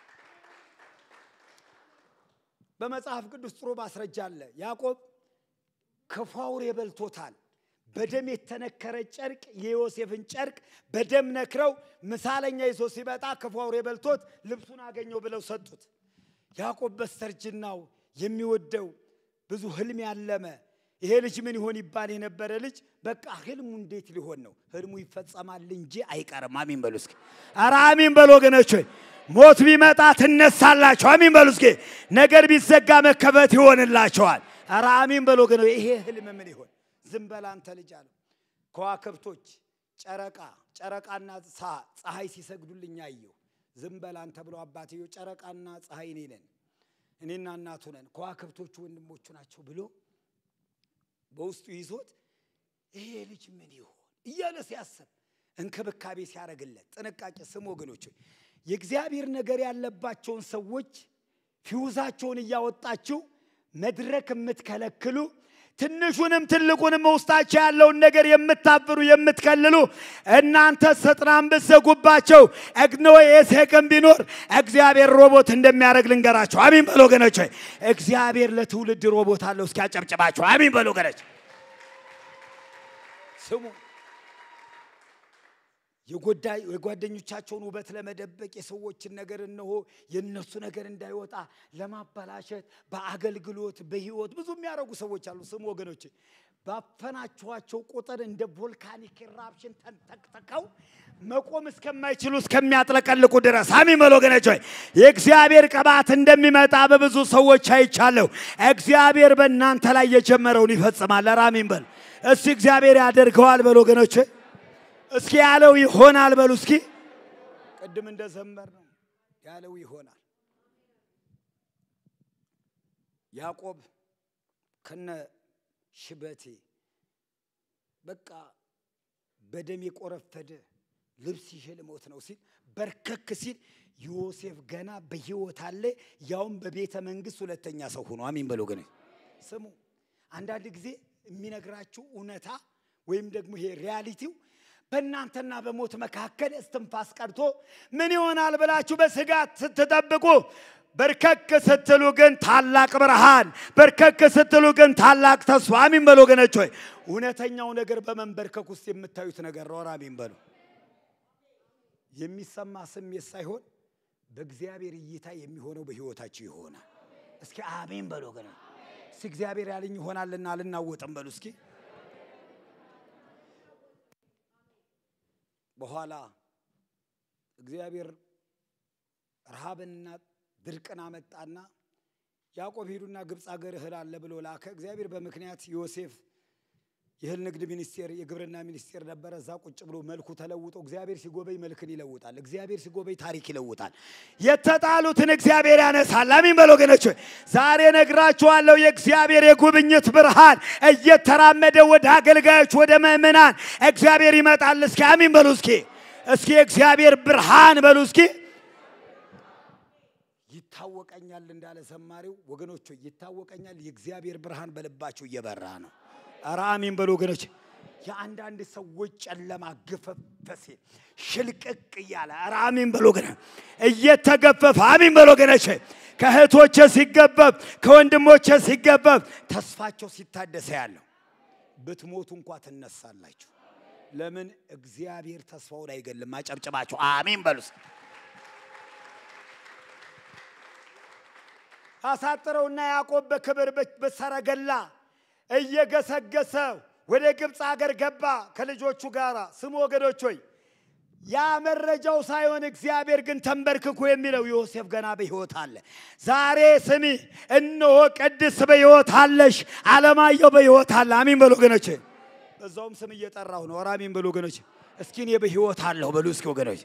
በመጽሐፍ ቅዱስ ጥሩ ማስረጃ አለ። ያዕቆብ ክፉ አውሬ በልቶታል። በደም የተነከረ ጨርቅ የዮሴፍን ጨርቅ በደም ነክረው ምሳለኛ ይዞ ሲመጣ ክፉ አውሬ በልቶት ልብሱን አገኘው ብለው ሰጡት። ያዕቆብ በስተርጅናው የሚወደው ብዙ ህልም ያለመ ይሄ ልጅ ምን ይሆን ይባል የነበረ ልጅ በቃ ህልሙ እንዴት ሊሆን ነው? ህልሙ ይፈጸማል እንጂ አይቀርም። አሚን በሉ እስኪ። ኧረ አሚን በሉ ወገኖች ሆይ ሞት ቢመጣ ትነሳላችሁ። አሚን በሉ እስኪ። ነገር ቢዘጋ መከፈት ይሆንላቸዋል። ኧረ አሚን በሉ ወገኖች። ይሄ ህልም ምን ይሆን? ዝም በል አንተ ልጅ አለው። ከዋክብቶች ጨረቃ ጨረቃና ፀሐይ ሲሰግዱልኝ አየሁ። ዝም በል አንተ ብሎ አባትየው ጨረቃና ፀሐይ እኔ ነን፣ እኔና እናቱ ነን፣ ከዋክብቶቹ ወንድሞቹ ናቸው ብሎ በውስጡ ይዞት ይሄ ልጅ ምን ይሆን እያለ ሲያስብ እንክብካቤ ሲያደርግለት ጥንቃቄ ስም ወገኖች፣ የእግዚአብሔር ነገር ያለባቸውን ሰዎች ፊውዛቸውን እያወጣችሁ መድረክ የምትከለክሉ ትንሹንም ትልቁንም ውስጣቸው ያለውን ነገር የምታብሩ የምትከልሉ እናንተ ሰጥናን ብትዘጉባቸው እግኖ የሴቅም ቢኖር እግዚአብሔር ሮቦት እንደሚያደርግ ልንገራቸው። አሚን በሎ ወገኖች። እግዚአብሔር ለትውልድ ሮቦት አለው። እስኪ አጨብጭባቸው። አሚን በሎ ወገኖች። ስሙ የጓደኞቻቸውን ውበት ለመደበቅ የሰዎችን ነገር እነሆ የነሱ ነገር እንዳይወጣ ለማበላሸት በአገልግሎት በህይወት ብዙ የሚያደርጉ ሰዎች አሉ። ስሙ ወገኖች፣ ባፈናችኋቸው ቁጥር እንደ ቮልካኒክ ኢራፕሽን ተንተክተከው መቆም እስከማይችሉ እስከሚያጥለቀልቁ ድረስ አሚን በሉ ወገኖች ሆይ የእግዚአብሔር ቅባት እንደሚመጣ በብዙ ሰዎች አይቻለሁ። እግዚአብሔር በእናንተ ላይ የጀመረውን ይፈጽማል። ኧረ አሚን በሉ እስቲ። እግዚአብሔር ያደርገዋል በሉ ወገኖች እስኪ ያለው ይሆናል በሉ እስኪ። ቅድም እንደዘመር ነው ያለው ይሆናል። ያዕቆብ ከነ ሽበቴ በቃ በደም የቆረፈደ ልብስ ይዤ ልሞት ነው ሲል በርከክ ሲል ዮሴፍ ገና በሕይወት አለ፣ ያውም በቤተ መንግስት ሁለተኛ ሰው ሆኖ። አሜን በሎ ግን ስሙ። አንዳንድ ጊዜ የሚነግራችሁ እውነታ ወይም ደግሞ ይሄ ሪያሊቲው በእናንተና በሞት መካከል እስትንፋስ ቀርቶ ምን ይሆናል ብላችሁ በስጋት ስትጠብቁ በርከክ ስትሉ ግን ታላቅ ብርሃን፣ በርከክ ስትሉ ግን ታላቅ ተስፋ። አሚን በሉ ወገኖች ሆይ እውነተኛው ነገር በመንበርከክ ውስጥ የምታዩት ነገር ነው። አሚን በሉ። የሚሰማ ስሜት ሳይሆን በእግዚአብሔር እይታ የሚሆነው በህይወታችሁ ይሆናል። እስኪ አሜን በሉ ወገኖች። እስኪ እግዚአብሔር ያለኝ ይሆናልና አልናወጥም በሉ እስኪ በኋላ እግዚአብሔር ረሃብንና ድርቅን አመጣና ያዕቆብ ሂዱና ግብፅ አገር እህል አለ ብሎ ላከ። እግዚአብሔር በምክንያት ዮሴፍ የእህል ንግድ ሚኒስቴር፣ የግብርና ሚኒስቴር ነበረ። እዛ ቁጭ ብሎ መልኩ ተለውጦ እግዚአብሔር ሲጎበኝ መልክን ይለውጣል። እግዚአብሔር ሲጎበኝ ታሪክ ይለውጣል። የተጣሉትን እግዚአብሔር ያነሳል። አሚን በሎ ወገኖች፣ ዛሬ ነግራችኋለሁ። የእግዚአብሔር የጉብኝት ብርሃን እየተራመደ ወደ አገልጋዮች፣ ወደ ምእመናን እግዚአብሔር ይመጣል። እስኪ አሚን በሉ እስኪ እስኪ የእግዚአብሔር ብርሃን በሉ እስኪ ይታወቀኛል እንዳለ ዘማሪው ወገኖች ይታወቀኛል። የእግዚአብሔር ብርሃን በልባችሁ እየበራ ነው። ኧረ አሜን በሉ ወገኖች። የአንዳንድ ሰዎች ጨለማ ግፈፍ ሲል ሽልቅቅ እያለ ኧረ አሜን በሉ ወገኖች። እየተገፈፈ አሜን በሉ ወገኖች። ከእህቶቼ ሲገፈፍ፣ ከወንድሞቼ ሲገፈፍ ተስፋቸው ሲታደሰ ያለው ብትሞቱ እንኳ ትነሳላችሁ። ለምን እግዚአብሔር ተስፋውን አይገልም። አጨብጭባችሁ አሜን በሉስ። አሳጥረውና ያዕቆብ በክብር በሰረገላ እየገሰገሰ ወደ ግብፅ አገር ገባ ከልጆቹ ጋር። ስሙ ወገኖች ሆይ ያ መረጃው ሳይሆን እግዚአብሔር ግን ተንበርክኮ የሚለው ዮሴፍ ገና በሕይወት አለ። ዛሬ ስሚ፣ እነሆ ቅድስት በሕይወት አለሽ፣ አለማየሁ በሕይወት አለ። አሚን በሉ ወገኖች። በዛውም ስም እየጠራሁ ነው። ኧረ አሚን በሉ ወገኖች። እስኪ እኔ በሕይወት አለሁ በሉ እስኪ ወገኖች።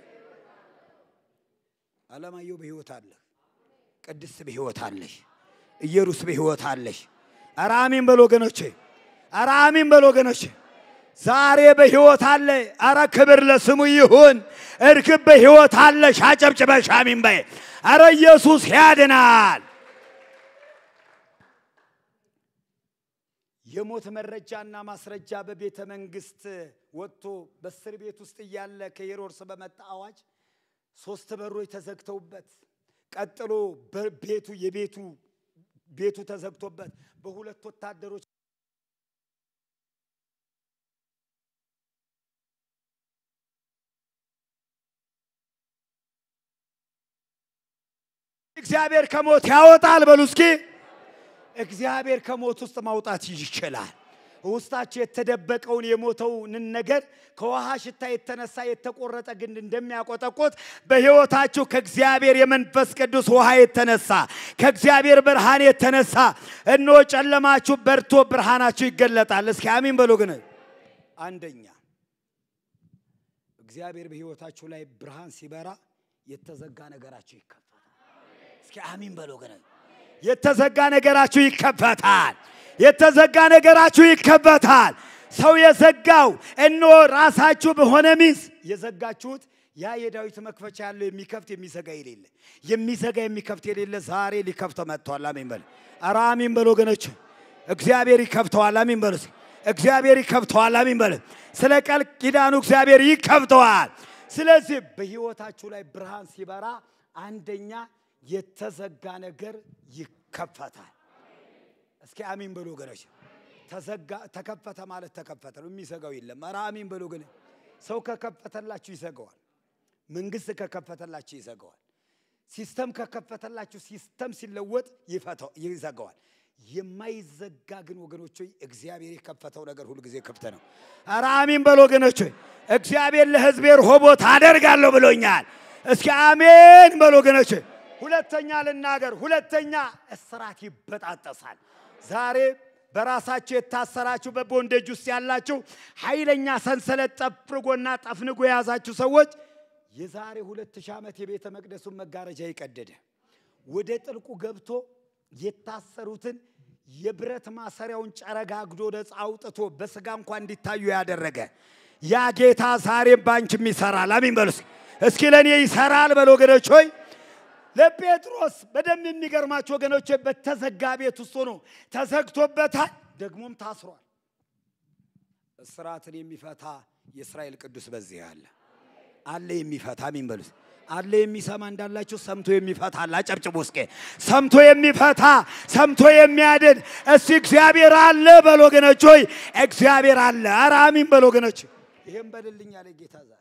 አለማየሁ በሕይወት አለ። ቅድስት በሕይወት አለሽ። ኢየሩስ በሕይወት አለሽ። ኧረ አሜን በሉ ወገኖቼ። ኧረ አሜን በሉ ወገኖቼ። ዛሬ በሕይወት አለ። ኧረ ክብር ለስሙ ይሁን። እርግብ በሕይወት አለሽ። አጨብጭበሽ አሜን በይ። ኧረ ኢየሱስ ያድናል። የሞት መረጃና ማስረጃ በቤተ መንግስት ወጥቶ በእስር ቤት ውስጥ እያለ ከሄሮድስ በመጣ አዋጅ ሶስት በሮች ተዘግተውበት ቀጥሎ ቤቱ የቤቱ ቤቱ ተዘግቶበት በሁለት ወታደሮች እግዚአብሔር ከሞት ያወጣል። በሉ እስኪ እግዚአብሔር ከሞት ውስጥ ማውጣት ይችላል። ውስጣችሁ የተደበቀውን የሞተውን ነገር ከውሃ ሽታ የተነሳ የተቆረጠ ግንድ እንደሚያቆጠቁት በሕይወታችሁ ከእግዚአብሔር የመንፈስ ቅዱስ ውሃ የተነሳ ከእግዚአብሔር ብርሃን የተነሳ እነሆ ጨለማችሁ በርቶ ብርሃናችሁ ይገለጣል። እስኪ አሚን በሉ። ግን አንደኛ እግዚአብሔር በሕይወታችሁ ላይ ብርሃን ሲበራ የተዘጋ ነገራችሁ ይከፈታል። እስኪ አሚን በሉ። ግን የተዘጋ ነገራችሁ ይከፈታል። የተዘጋ ነገራችሁ ይከፈታል። ሰው የዘጋው እነሆ ራሳችሁ በሆነ ሚስ የዘጋችሁት ያ የዳዊት መክፈቻ ያለው የሚከፍት የሚዘጋ የሌለ የሚዘጋ የሚከፍት የሌለ ዛሬ ሊከፍተው መጥተዋል። አሜን በሉ። ኧረ አሜን በሉ ወገኖች። እግዚአብሔር ይከፍተዋል። አሜን በሉ። እግዚአብሔር ይከፍተዋል። አሜን በሉ። ስለ ቃል ኪዳኑ እግዚአብሔር ይከፍተዋል። ስለዚህ በሕይወታችሁ ላይ ብርሃን ሲበራ አንደኛ የተዘጋ ነገር ይከፈታል። እስኪ አሚን በሉ ወገኖች። ተዘጋ ተከፈተ ማለት ተከፈተ ነው፣ የሚዘጋው የለም። ኧረ አሚን በሉ ግን ሰው ከከፈተላችሁ ይዘጋዋል። መንግስት ከከፈተላችሁ ይዘጋዋል። ሲስተም ከከፈተላችሁ ሲስተም ሲለወጥ ይዘጋዋል። የማይዘጋ ግን ወገኖች ሆይ እግዚአብሔር የከፈተው ነገር ሁልጊዜ ክፍት ነው። ኧረ አሚን በሉ ወገኖች ሆይ እግዚአብሔር ለሕዝቤ ርሆቦት አደርጋለሁ ብሎኛል። እስኪ አሜን በሉ ወገኖች ሆይ ሁለተኛ ልናገር። ሁለተኛ እስራት ይበጣጠሳል። ዛሬ በራሳችሁ የታሰራችሁ በቦንዴጅ ውስጥ ያላችሁ ኃይለኛ ሰንሰለት ጠፍርጎና ጠፍንጎ የያዛችሁ ሰዎች የዛሬ ሁለት ሺህ ዓመት የቤተ መቅደሱን መጋረጃ የቀደደ ወደ ጥልቁ ገብቶ የታሰሩትን የብረት ማሰሪያውን ጨረጋግዶ ነፃ አውጥቶ በስጋ እንኳ እንዲታዩ ያደረገ ያ ጌታ ዛሬም ባንቺም ይሰራል። አሚን በሉ እስኪ። እስኪ ለእኔ ይሰራል በሉ ወገኖች ሆይ። ለጴጥሮስ በደንብ የሚገርማቸው ወገኖች በተዘጋ ቤት ውስጥ ሆኖ ተዘግቶበታል፣ ደግሞም ታስሯል። እስራትን የሚፈታ የእስራኤል ቅዱስ በዚህ አለ አለ የሚፈታ አሚን በሉ እስኪ። አለ የሚሰማ እንዳላችሁ ሰምቶ የሚፈታ አለ። አጨብጭቡ እስኪ። ሰምቶ የሚፈታ ሰምቶ የሚያድን እስቲ እግዚአብሔር አለ በሉ ወገኖች ሆይ። እግዚአብሔር አለ። ኧረ አሚን በሉ ወገኖች። ይሄን በልልኝ ያለ ጌታ ዛሬ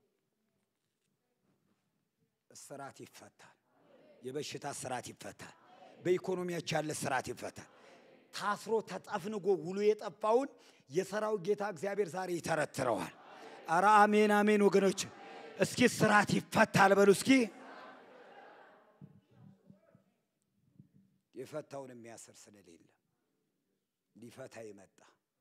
እስራት ይፈታል። የበሽታ እስራት ይፈታል። በኢኮኖሚያቸው ያለ እስራት ይፈታል። ታስሮ ተጠፍንጎ ውሎ የጠፋውን የሰራዊት ጌታ እግዚአብሔር ዛሬ ይተረትረዋል። ኧረ አሜን አሜን ወገኖች፣ እስኪ እስራት ይፈታል በሉ እስኪ። የፈታውን የሚያስር ስለሌለ ሊፈታ ይመጣ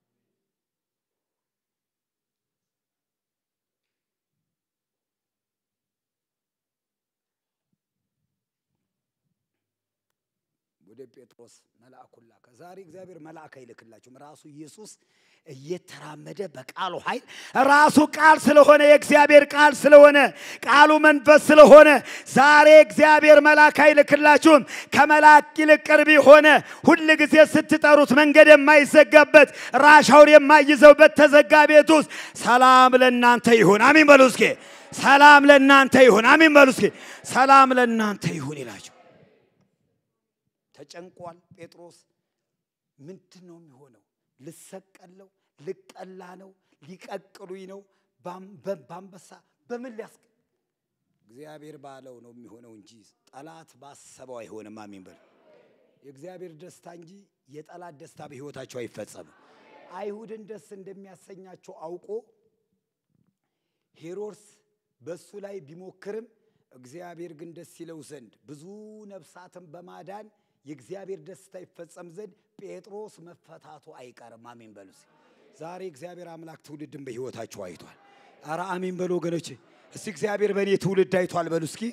ወደ ጴጥሮስ መልአኩን ላከ። ዛሬ እግዚአብሔር መልአክ አይልክላችሁም። ራሱ ኢየሱስ እየተራመደ በቃሉ ኃይል ራሱ ቃል ስለሆነ የእግዚአብሔር ቃል ስለሆነ ቃሉ መንፈስ ስለሆነ ዛሬ እግዚአብሔር መልአክ አይልክላችሁም። ከመልአክ ይልቅ ቅርብ የሆነ ሁል ጊዜ ስትጠሩት መንገድ የማይዘጋበት ራሻውን የማይዘው በተዘጋ ቤት ውስጥ ሰላም ለእናንተ ይሁን። አሚን በሉ እስኪ። ሰላም ለእናንተ ይሁን። አሚን በሉ እስኪ። ሰላም ለእናንተ ይሁን ይላቸው። ተጨንቋል ጴጥሮስ። ምንድን ነው የሚሆነው? ልሰቀለው፣ ልቀላ ነው፣ ሊቀቅሉኝ ነው፣ በአንበሳ በምን ሊያስ እግዚአብሔር ባለው ነው የሚሆነው እንጂ ጠላት ባሰበው አይሆንም። አሜን በል። የእግዚአብሔር ደስታ እንጂ የጠላት ደስታ በሕይወታቸው አይፈጸምም። አይሁድን ደስ እንደሚያሰኛቸው አውቆ ሄሮድስ በእሱ ላይ ቢሞክርም እግዚአብሔር ግን ደስ ይለው ዘንድ ብዙ ነፍሳትን በማዳን የእግዚአብሔር ደስታ ይፈጸም ዘንድ ጴጥሮስ መፈታቱ አይቀርም። አሜን በሉ። ዛሬ እግዚአብሔር አምላክ ትውልድን በሕይወታችሁ አይቷል። አረ አሜን በሉ ወገኖች። እስቲ እግዚአብሔር በእኔ ትውልድ አይቷል በሉ እስኪ።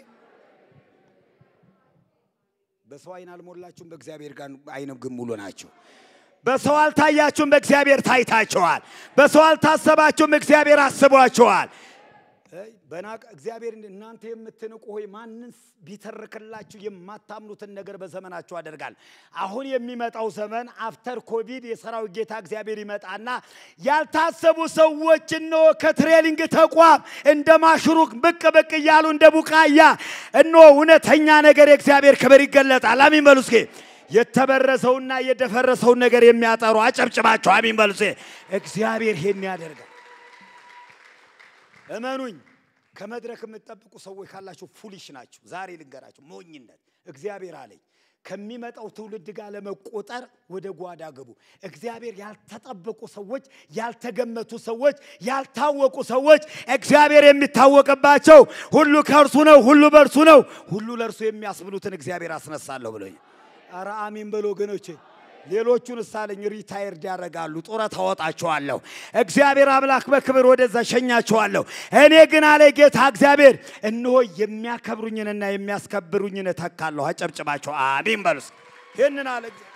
በሰው አይን አልሞላችሁም፣ በእግዚአብሔር ጋር አይን ግን ሙሉ ናቸው። በሰው አልታያችሁም፣ በእግዚአብሔር ታይታችኋል። በሰው አልታሰባችሁም፣ እግዚአብሔር አስቧችኋል። በናቅ እግዚአብሔር እናንተ የምትንቁ ሆይ ማንስ ቢተርክላችሁ የማታምኑትን ነገር በዘመናችሁ አደርጋል። አሁን የሚመጣው ዘመን አፍተር ኮቪድ የሰራዊት ጌታ እግዚአብሔር ይመጣና ያልታሰቡ ሰዎች እነሆ ከትሬሊንግ ተቋም እንደ ማሽሩቅ ብቅ ብቅ እያሉ እንደ ቡቃያ እነሆ እውነተኛ ነገር የእግዚአብሔር ክብር ይገለጣል። አሚን በሉ እስኪ። የተበረሰውና የደፈረሰውን ነገር የሚያጠሩ አጨብጭባቸው አሚን በሉ እስኪ። እግዚአብሔር ይሄን ያደርጋል። እመኑኝ ከመድረክ የምትጠብቁ ሰዎች ካላችሁ ፉሊሽ ናችሁ። ዛሬ ልንገራችሁ፣ ሞኝነት። እግዚአብሔር አለኝ ከሚመጣው ትውልድ ጋር ለመቆጠር ወደ ጓዳ ግቡ። እግዚአብሔር ያልተጠበቁ ሰዎች፣ ያልተገመቱ ሰዎች፣ ያልታወቁ ሰዎች እግዚአብሔር የሚታወቅባቸው ሁሉ ከእርሱ ነው፣ ሁሉ በእርሱ ነው፣ ሁሉ ለእርሱ የሚያስብሉትን እግዚአብሔር አስነሳለሁ ብሎኝ። ኧረ አሜን በሎ ወገኖቼ። ሌሎቹን እሳለኝ ሪታየርድ ያደርጋሉ፣ ጡረታ አወጣቸዋለሁ። እግዚአብሔር አምላክ በክብር ወደዛ ሸኛቸዋለሁ። እኔ ግን አለ ጌታ እግዚአብሔር እነሆ የሚያከብሩኝንና የሚያስከብሩኝን እተካለሁ። አጨብጭባቸው አሜን በሉስ። ይህንን አለ እግዚአብሔር።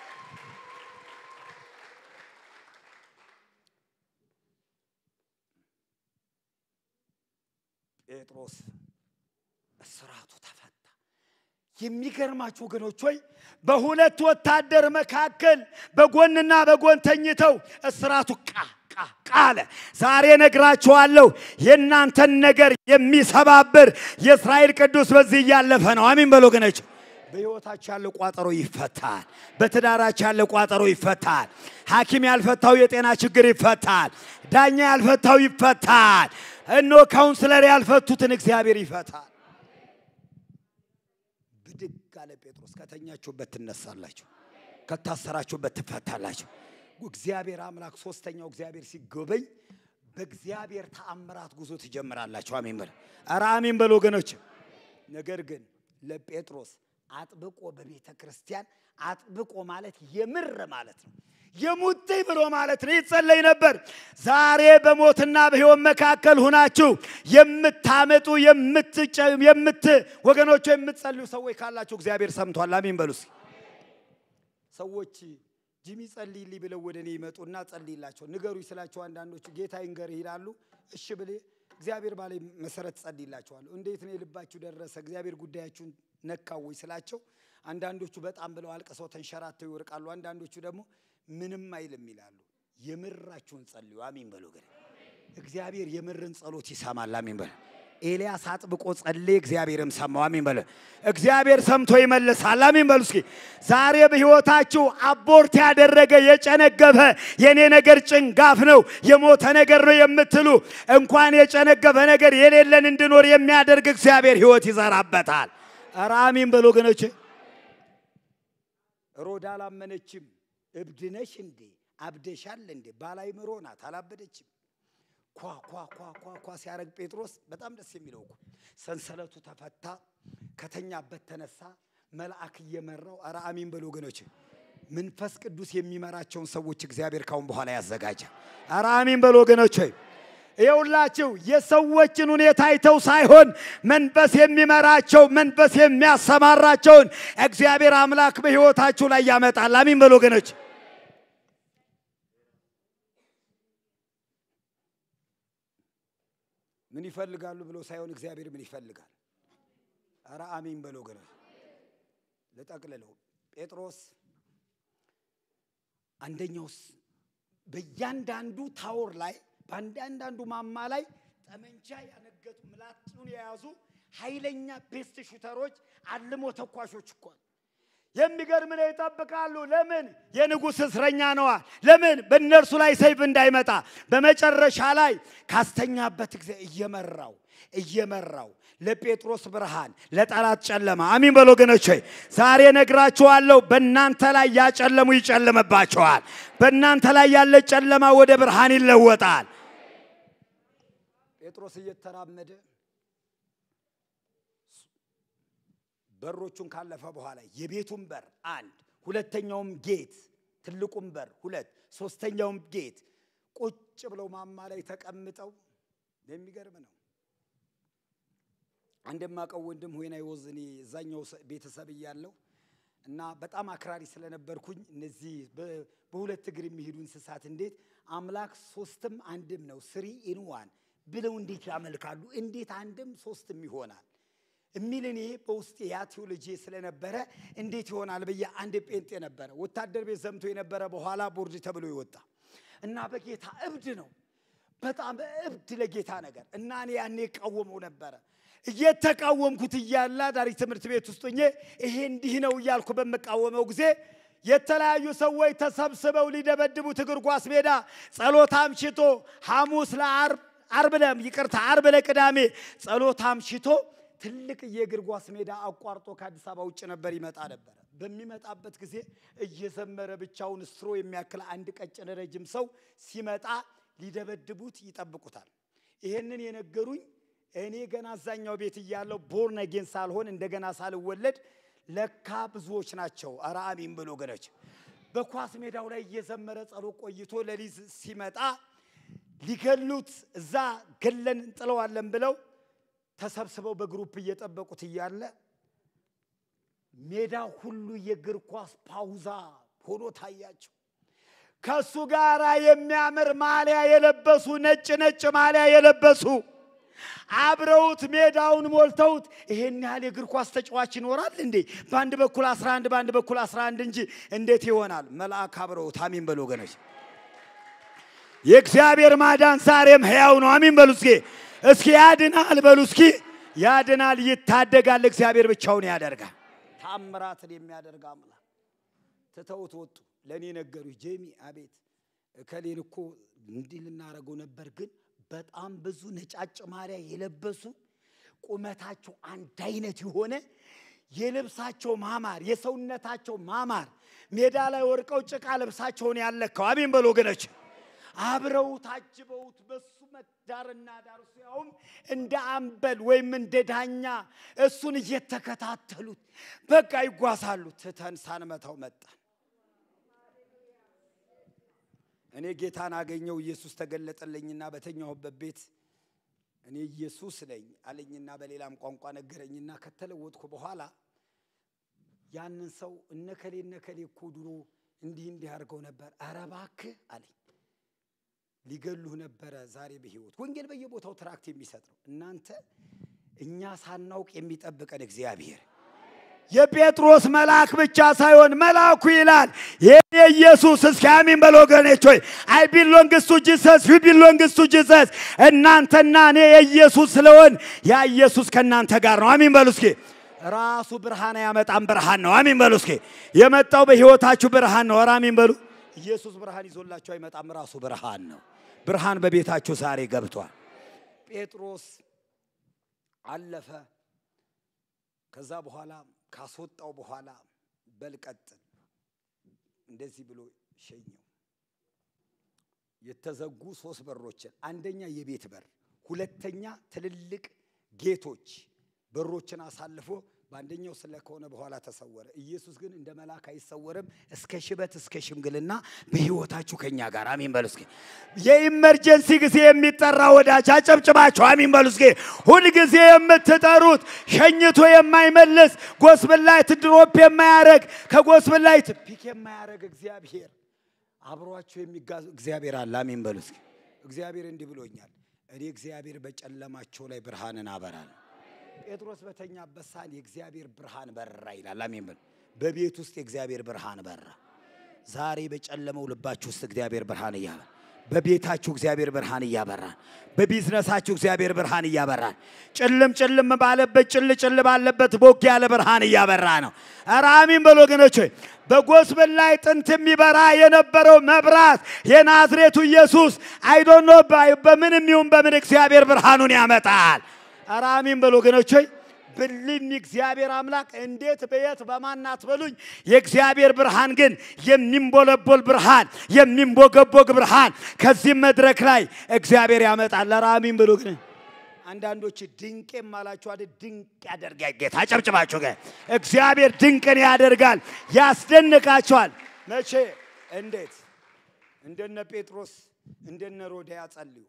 ጴጥሮስ እስራቱ ተፈታ። የሚገርማችሁ ወገኖች ሆይ በሁለት ወታደር መካከል በጎንና በጎን ተኝተው እስራቱ ቃ ቃ ቃ አለ። ዛሬ ነግራችኋለሁ፣ የእናንተን ነገር የሚሰባብር የእስራኤል ቅዱስ በዚህ እያለፈ ነው። አሚን በሎ ወገኖች። በሕይወታችሁ ያለ ቋጠሮ ይፈታል። በትዳራችሁ ያለ ቋጠሮ ይፈታል። ሐኪም ያልፈታው የጤና ችግር ይፈታል። ዳኛ ያልፈታው ይፈታል። እነሆ ካውንስለር ያልፈቱትን እግዚአብሔር ይፈታል። ብድግ አለ ጴጥሮስ። ከተኛችሁበት ትነሳላችሁ፣ ከታሰራችሁበት ትፈታላችሁ። እግዚአብሔር አምላክ ሶስተኛው እግዚአብሔር ሲጎበኝ በእግዚአብሔር ተአምራት ጉዞ ትጀምራላችሁ። አሜን በል። ኧረ አሜን በል ወገኖች። ነገር ግን ለጴጥሮስ አጥብቆ በቤተ ክርስቲያን አጥብቆ ማለት የምር ማለት ነው የሙጥኝ ብሎ ማለት ነው። ይጸለይ ነበር። ዛሬ በሞትና በሕይወት መካከል ሁናችሁ የምታመጡ የምት ወገኖቹ የምትጸልዩ ሰዎች ካላችሁ እግዚአብሔር ሰምቷል። አሜን በሉ እስኪ። ሰዎች ጂሚ ጸልይልኝ ብለው ወደ እኔ ይመጡና ጸልይላቸው ንገሩኝ ስላቸው አንዳንዶቹ ጌታ ይንገርህ ይላሉ። እሺ ብሌ እግዚአብሔር ባለ መሰረት ጸልይላቸዋለሁ። እንዴት ነው የልባችሁ ደረሰ? እግዚአብሔር ጉዳያችሁን ነካው ወይ ስላቸው አንዳንዶቹ በጣም ብለው አልቅሰው ተንሸራተው ይወርቃሉ። አንዳንዶቹ ደግሞ ምንም አይልም ይላሉ። የምራችሁን ጸልዩ። አሚን በሉ። ግን እግዚአብሔር የምርን ጸሎት ይሰማል። አሚን በሉ። ኤልያስ አጥብቆ ጸለየ፣ እግዚአብሔርም ሰማው። አሚን በሉ። እግዚአብሔር ሰምቶ ይመልሳል። አሚን በሉ። እስኪ ዛሬ በሕይወታችሁ አቦርት ያደረገ የጨነገፈ የኔ ነገር ጭንጋፍ ነው የሞተ ነገር ነው የምትሉ እንኳን የጨነገፈ ነገር የሌለን እንድኖር የሚያደርግ እግዚአብሔር ሕይወት ይዘራበታል። ኧረ አሚን በሉ ወገኖቼ። ሮዳ አላመነችም። እብድነሽ እንዴ አብደሻል እንዴ ባላይ ምሮ ናት አላበደችም። ኳ ኳ ኳ ኳ ኳ ሲያረግ ጴጥሮስ በጣም ደስ የሚለው እኮ ሰንሰለቱ ተፈታ፣ ከተኛበት ተነሳ፣ መልአክ እየመራው ኧረ አሚን በሉ ወገኖች። መንፈስ ቅዱስ የሚመራቸውን ሰዎች እግዚአብሔር ካሁን በኋላ ያዘጋጃል። ኧረ አሚን በሉ ወገኖች። ይኸውላችሁ የሰዎችን ሁኔታ አይተው ሳይሆን መንፈስ የሚመራቸው መንፈስ የሚያሰማራቸውን እግዚአብሔር አምላክ በሕይወታችሁ ላይ ያመጣል። አሚን በሉ ወገኖች። ምን ይፈልጋሉ ብሎ ሳይሆን እግዚአብሔር ምን ይፈልጋል? ኧረ አሚን በሉ ወገኖች። ልጠቅልለው ጴጥሮስ አንደኛውስ በእያንዳንዱ ታወር ላይ በአንዳንዳንዱ ማማ ላይ ጠመንጃ ያነገቱ ምላጩን የያዙ ኃይለኛ ቤስት ሹተሮች አልሞ ተኳሾች እኮ የሚገርም ነው። ይጠብቃሉ። ለምን? የንጉሥ እስረኛ ነዋ። ለምን? በእነርሱ ላይ ሰይፍ እንዳይመጣ። በመጨረሻ ላይ ካስተኛበት ጊዜ እየመራው እየመራው ለጴጥሮስ ብርሃን፣ ለጠላት ጨለማ። አሚን በሎ ወገኖች ሆይ ዛሬ ነግራችኋለሁ። በእናንተ ላይ ያጨለሙ ይጨልምባቸዋል። በእናንተ ላይ ያለ ጨለማ ወደ ብርሃን ይለወጣል። ጴጥሮስ እየተራመደ በሮቹን ካለፈ በኋላ የቤቱን በር አንድ፣ ሁለተኛውም ጌት ትልቁም በር ሁለት፣ ሶስተኛውም ጌት ቁጭ ብለው ማማ ላይ ተቀምጠው የሚገርም ነው። እንደማቀው ወንድም ሆይና ይወዝ እኔ እዛኛው ቤተሰብ እያለሁ እና በጣም አክራሪ ስለነበርኩኝ እነዚህ በሁለት እግር የሚሄዱ እንስሳት እንዴት አምላክ ሶስትም አንድም ነው ስሪ ኢን ዋን ብለው እንዴት ያመልካሉ? እንዴት አንድም ሶስትም ይሆናል የሚል እኔ በውስጤ ያ ቴዎሎጂ ስለነበረ እንዴት ይሆናል ብዬ አንድ ጴንጤ ነበረ ወታደር ቤት ዘምቶ የነበረ በኋላ ቦርድ ተብሎ ይወጣ እና በጌታ እብድ ነው በጣም እብድ ለጌታ ነገር እና እኔ ያኔ እቃወመው ነበረ እየተቃወምኩት እያለ ዳሪ ትምህርት ቤት ውስጥ ሆኜ ይሄ እንዲህ ነው እያልኩ በምቃወመው ጊዜ የተለያዩ ሰዎች ተሰብስበው ሊደበድቡት እግር ኳስ ሜዳ ጸሎት አምሽቶ ሐሙስ ለአርብ አርብ ለም ይቅርታ አርብ ለቅዳሜ ጸሎት አምሽቶ ትልቅ የእግር ኳስ ሜዳ አቋርጦ ከአዲስ አበባ ውጭ ነበር ይመጣ ነበረ። በሚመጣበት ጊዜ እየዘመረ ብቻውን ስትሮ የሚያክል አንድ ቀጭን ረጅም ሰው ሲመጣ ሊደበድቡት ይጠብቁታል። ይሄንን የነገሩኝ እኔ ገና አዛኛው ቤት እያለሁ ቦርን አጌን ሳልሆን እንደገና ሳልወለድ ለካ ብዙዎች ናቸው። ኧረ አሜን ብሎ ገነች በኳስ ሜዳው ላይ እየዘመረ ጸሎት ቆይቶ ለሊት ሲመጣ ሊገሉት እዛ ገለን እንጥለዋለን ብለው ተሰብስበው በግሩፕ እየጠበቁት እያለ ሜዳ ሁሉ የእግር ኳስ ፓውዛ ሆኖ ታያቸው። ከሱ ጋር የሚያምር ማሊያ የለበሱ ነጭ ነጭ ማሊያ የለበሱ አብረውት ሜዳውን ሞልተውት ይሄን ያህል የእግር ኳስ ተጫዋች ይኖራል እንዴ? በአንድ በኩል 11 በአንድ በኩል 11 እንጂ እንዴት ይሆናል? መልአክ አብረውት። አሚን በሉ ወገኖች። የእግዚአብሔር ማዳን ዛሬም ሕያው ነው። አሚን በሉ እስኪ እስኪ ያድናል በሉ እስኪ ያድናል፣ ይታደጋል። እግዚአብሔር ብቻውን ያደርጋል። ታምራትን የሚያደርግ አምላክ ትተውት ወጡ። ለእኔ ነገሩ ጄሚ፣ አቤት እከሌን እኮ እንዲህ ልናደርገው ነበር፣ ግን በጣም ብዙ ነጫጭ ማሊያ የለበሱ ቁመታቸው አንድ አይነት የሆነ የልብሳቸው ማማር የሰውነታቸው ማማር ሜዳ ላይ ወርቀው ጭቃ ልብሳቸውን ያለካው አሜን በሉ ወገኖች አብረው ታጅበውት በሱ ዳርና ዳር እሱ ያውም እንደ አምበል ወይም እንደ ዳኛ እሱን እየተከታተሉት በቃ ይጓዛሉ። ትተን ሳንመታው መጣን። እኔ ጌታን አገኘው፣ ኢየሱስ ተገለጠልኝና በተኛሁበት ቤት እኔ ኢየሱስ ነኝ አለኝና በሌላም ቋንቋ ነገረኝና ከተለወጥኩ በኋላ ያንን ሰው እነከሌ እነከሌ እኮ ድሮ እንዲህ እንዲህ አድርገው ነበር። ኧረ እባክህ አለኝ። ሊገሉህ ነበረ ዛሬ በሕይወት ወንጌል በየቦታው ትራክት የሚሰጥ ነው። እናንተ እኛ ሳናውቅ የሚጠብቀን እግዚአብሔር የጴጥሮስ መልአክ ብቻ ሳይሆን መልአኩ ይላል የኔ ኢየሱስ እስኪ አሚን በል ወገኖች ሆይ አይ ቢሎንግስ ቱ ጂሰስ ዩ ቢሎንግስ ቱ ጂሰስ እናንተና እኔ የኢየሱስ ስለሆን ያ ኢየሱስ ከእናንተ ጋር ነው አሚን በሉ እስኪ ራሱ ብርሃን ያመጣም ብርሃን ነው አሚን በሉ እስኪ የመጣው በህይወታችሁ ብርሃን ነው ኧረ አሚን በሉ ኢየሱስ ብርሃን ይዞላችሁ አይመጣም ራሱ ብርሃን ነው ብርሃን በቤታችሁ ዛሬ ገብቷል ጴጥሮስ አለፈ ከዛ በኋላ ካስወጣው በኋላ በልቀጥል እንደዚህ ብሎ ሸኘው። የተዘጉ ሶስት በሮችን፣ አንደኛ የቤት በር፣ ሁለተኛ ትልልቅ ጌቶች በሮችን አሳልፎ በአንደኛው ስለ ከሆነ በኋላ ተሰወረ። ኢየሱስ ግን እንደ መልአክ አይሰወርም። እስከ ሽበት እስከ ሽምግልና በህይወታችሁ ከኛ ጋር አሚን በሉ እስኪ። የኢመርጀንሲ ጊዜ የሚጠራ ወዳጅ አጨብጭባችሁ አሚን በሉ እስኪ። ሁልጊዜ የምትጠሩት ሸኝቶ የማይመልስ ጎስብላይት ድሮፕ የማያረግ ከጎስብላይት ፒክ የማያረግ እግዚአብሔር አብሯችሁ የሚጋዝ እግዚአብሔር አለ። አሚን በሉ እስኪ። እግዚአብሔር እንዲህ ብሎኛል። እኔ እግዚአብሔር በጨለማቸው ላይ ብርሃንን አበራለሁ። ጴጥሮስ በተኛበት ሰዓት የእግዚአብሔር ብርሃን በራ ይላል። አሜን በሉ። በቤት ውስጥ የእግዚአብሔር ብርሃን በራ። ዛሬ በጨለመው ልባችሁ ውስጥ እግዚአብሔር ብርሃን እያበራ በቤታችሁ እግዚአብሔር ብርሃን እያበራን፣ በቢዝነሳችሁ እግዚአብሔር ብርሃን እያበራን፣ ጭልም ጭልም ባለበት ጭል ጭል ባለበት ቦግ ያለ ብርሃን እያበራ ነው። ኧረ አሚን በሉ ወገኖች ሆይ በጎስበል ላይ ጥንት የሚበራ የነበረው መብራት የናዝሬቱ ኢየሱስ አይዶኖ በምንም ይሁን በምን እግዚአብሔር ብርሃኑን ያመጣል። ኧረ አሚን በሉ ወገኖች ሆይ ብልኝ እግዚአብሔር አምላክ እንዴት በየት በማናት በሉኝ። የእግዚአብሔር ብርሃን ግን የሚንቦለቦል ብርሃን፣ የሚንቦገቦግ ብርሃን ከዚህም መድረክ ላይ እግዚአብሔር ያመጣል። ኧረ አሚን በሉ ግን አንዳንዶች ድንቄም አላችሁ አይደል? ድንቅ ያደርጋል ጌታ። አጨብጭባችሁ ጋር እግዚአብሔር ድንቅን ያደርጋል፣ ያስደንቃቸዋል። መቼ እንዴት? እንደነ ጴጥሮስ እንደነ ሮዳ ጸልዩ።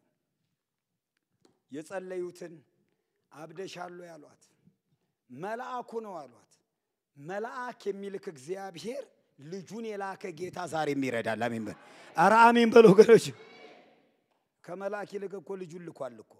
የጸለዩትን አብደሻሉ ያሏት መልአኩ ነው አሏት። መልአክ የሚልክ እግዚአብሔር ልጁን የላከ ጌታ ዛሬም ይረዳል። አሜን በል። ኧረ አሜን በሉ ወገኖች። ከመልአክ ይልቅ እኮ ልጁን ልኳል እኮ።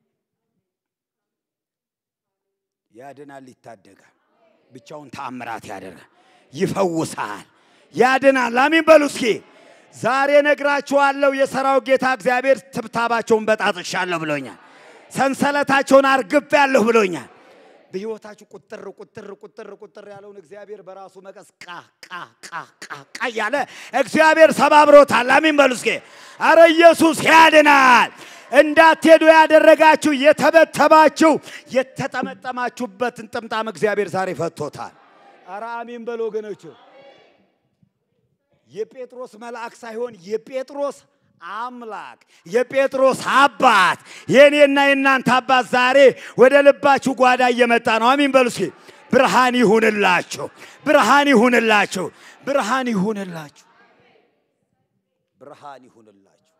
ያድናል፣ ይታደጋል፣ ብቻውን ተአምራት ያደርጋል፣ ይፈውሳል፣ ያድናል። አሜን በሉ እስኪ። ዛሬ ነግራችኋለሁ፣ የሰራዊት ጌታ እግዚአብሔር ትብታባቸውን በጣጥሻለሁ ብሎኛል። ሰንሰለታቸውን አርግፍ ያለሁ ብሎኛል። በሕይወታችሁ ቁጥር ቁጥር ቁጥር ቁጥር ያለውን እግዚአብሔር በራሱ መቀስ ቃ ቃ ቃ ቃ ቃ እያለ እግዚአብሔር ሰባብሮታል። አሚን በሉ እስኪ። አረ ኢየሱስ ያድናል። እንዳትሄዱ ያደረጋችሁ የተበተባችሁ የተጠመጠማችሁበትን ጥምጣም እግዚአብሔር ዛሬ ፈቶታል። አረ አሚን በሉ ወገኖቹ። የጴጥሮስ መልአክ ሳይሆን የጴጥሮስ አምላክ የጴጥሮስ አባት የእኔና የእናንተ አባት ዛሬ ወደ ልባችሁ ጓዳ እየመጣ ነው። አሚን በሉ እስኪ። ብርሃን ይሁንላችሁ፣ ብርሃን ይሁንላችሁ፣ ብርሃን ይሁንላችሁ፣ ብርሃን ይሁንላችሁ።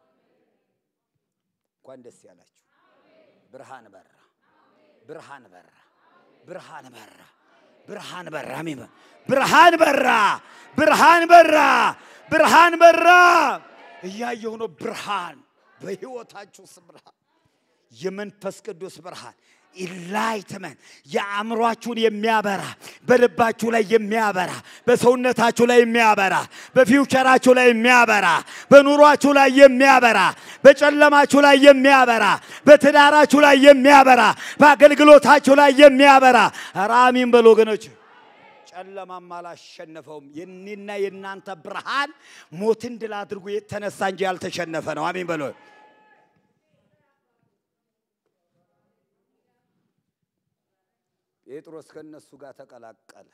እንኳን ደስ ያላችሁ። ብርሃን በራ፣ ብርሃን በራ፣ ብርሃን በራ፣ ብርሃን በራ። አሜን በሉ። ብርሃን በራ፣ ብርሃን በራ፣ ብርሃን በራ። እያየሁ ነው። ብርሃን በሕይወታችሁ ውስጥ ብርሃን፣ የመንፈስ ቅዱስ ብርሃን ኢላይትመንት የአእምሯችሁን የሚያበራ በልባችሁ ላይ የሚያበራ በሰውነታችሁ ላይ የሚያበራ በፊውቸራችሁ ላይ የሚያበራ በኑሯችሁ ላይ የሚያበራ በጨለማችሁ ላይ የሚያበራ በትዳራችሁ ላይ የሚያበራ በአገልግሎታችሁ ላይ የሚያበራ ኧረ አሜን በሉ ወገኖች። ጨለማም አላሸነፈውም። የኔና የእናንተ ብርሃን ሞትን ድል አድርጎ የተነሳ እንጂ ያልተሸነፈ ነው። አሜን በሎ። ጴጥሮስ ከእነሱ ጋር ተቀላቀለ።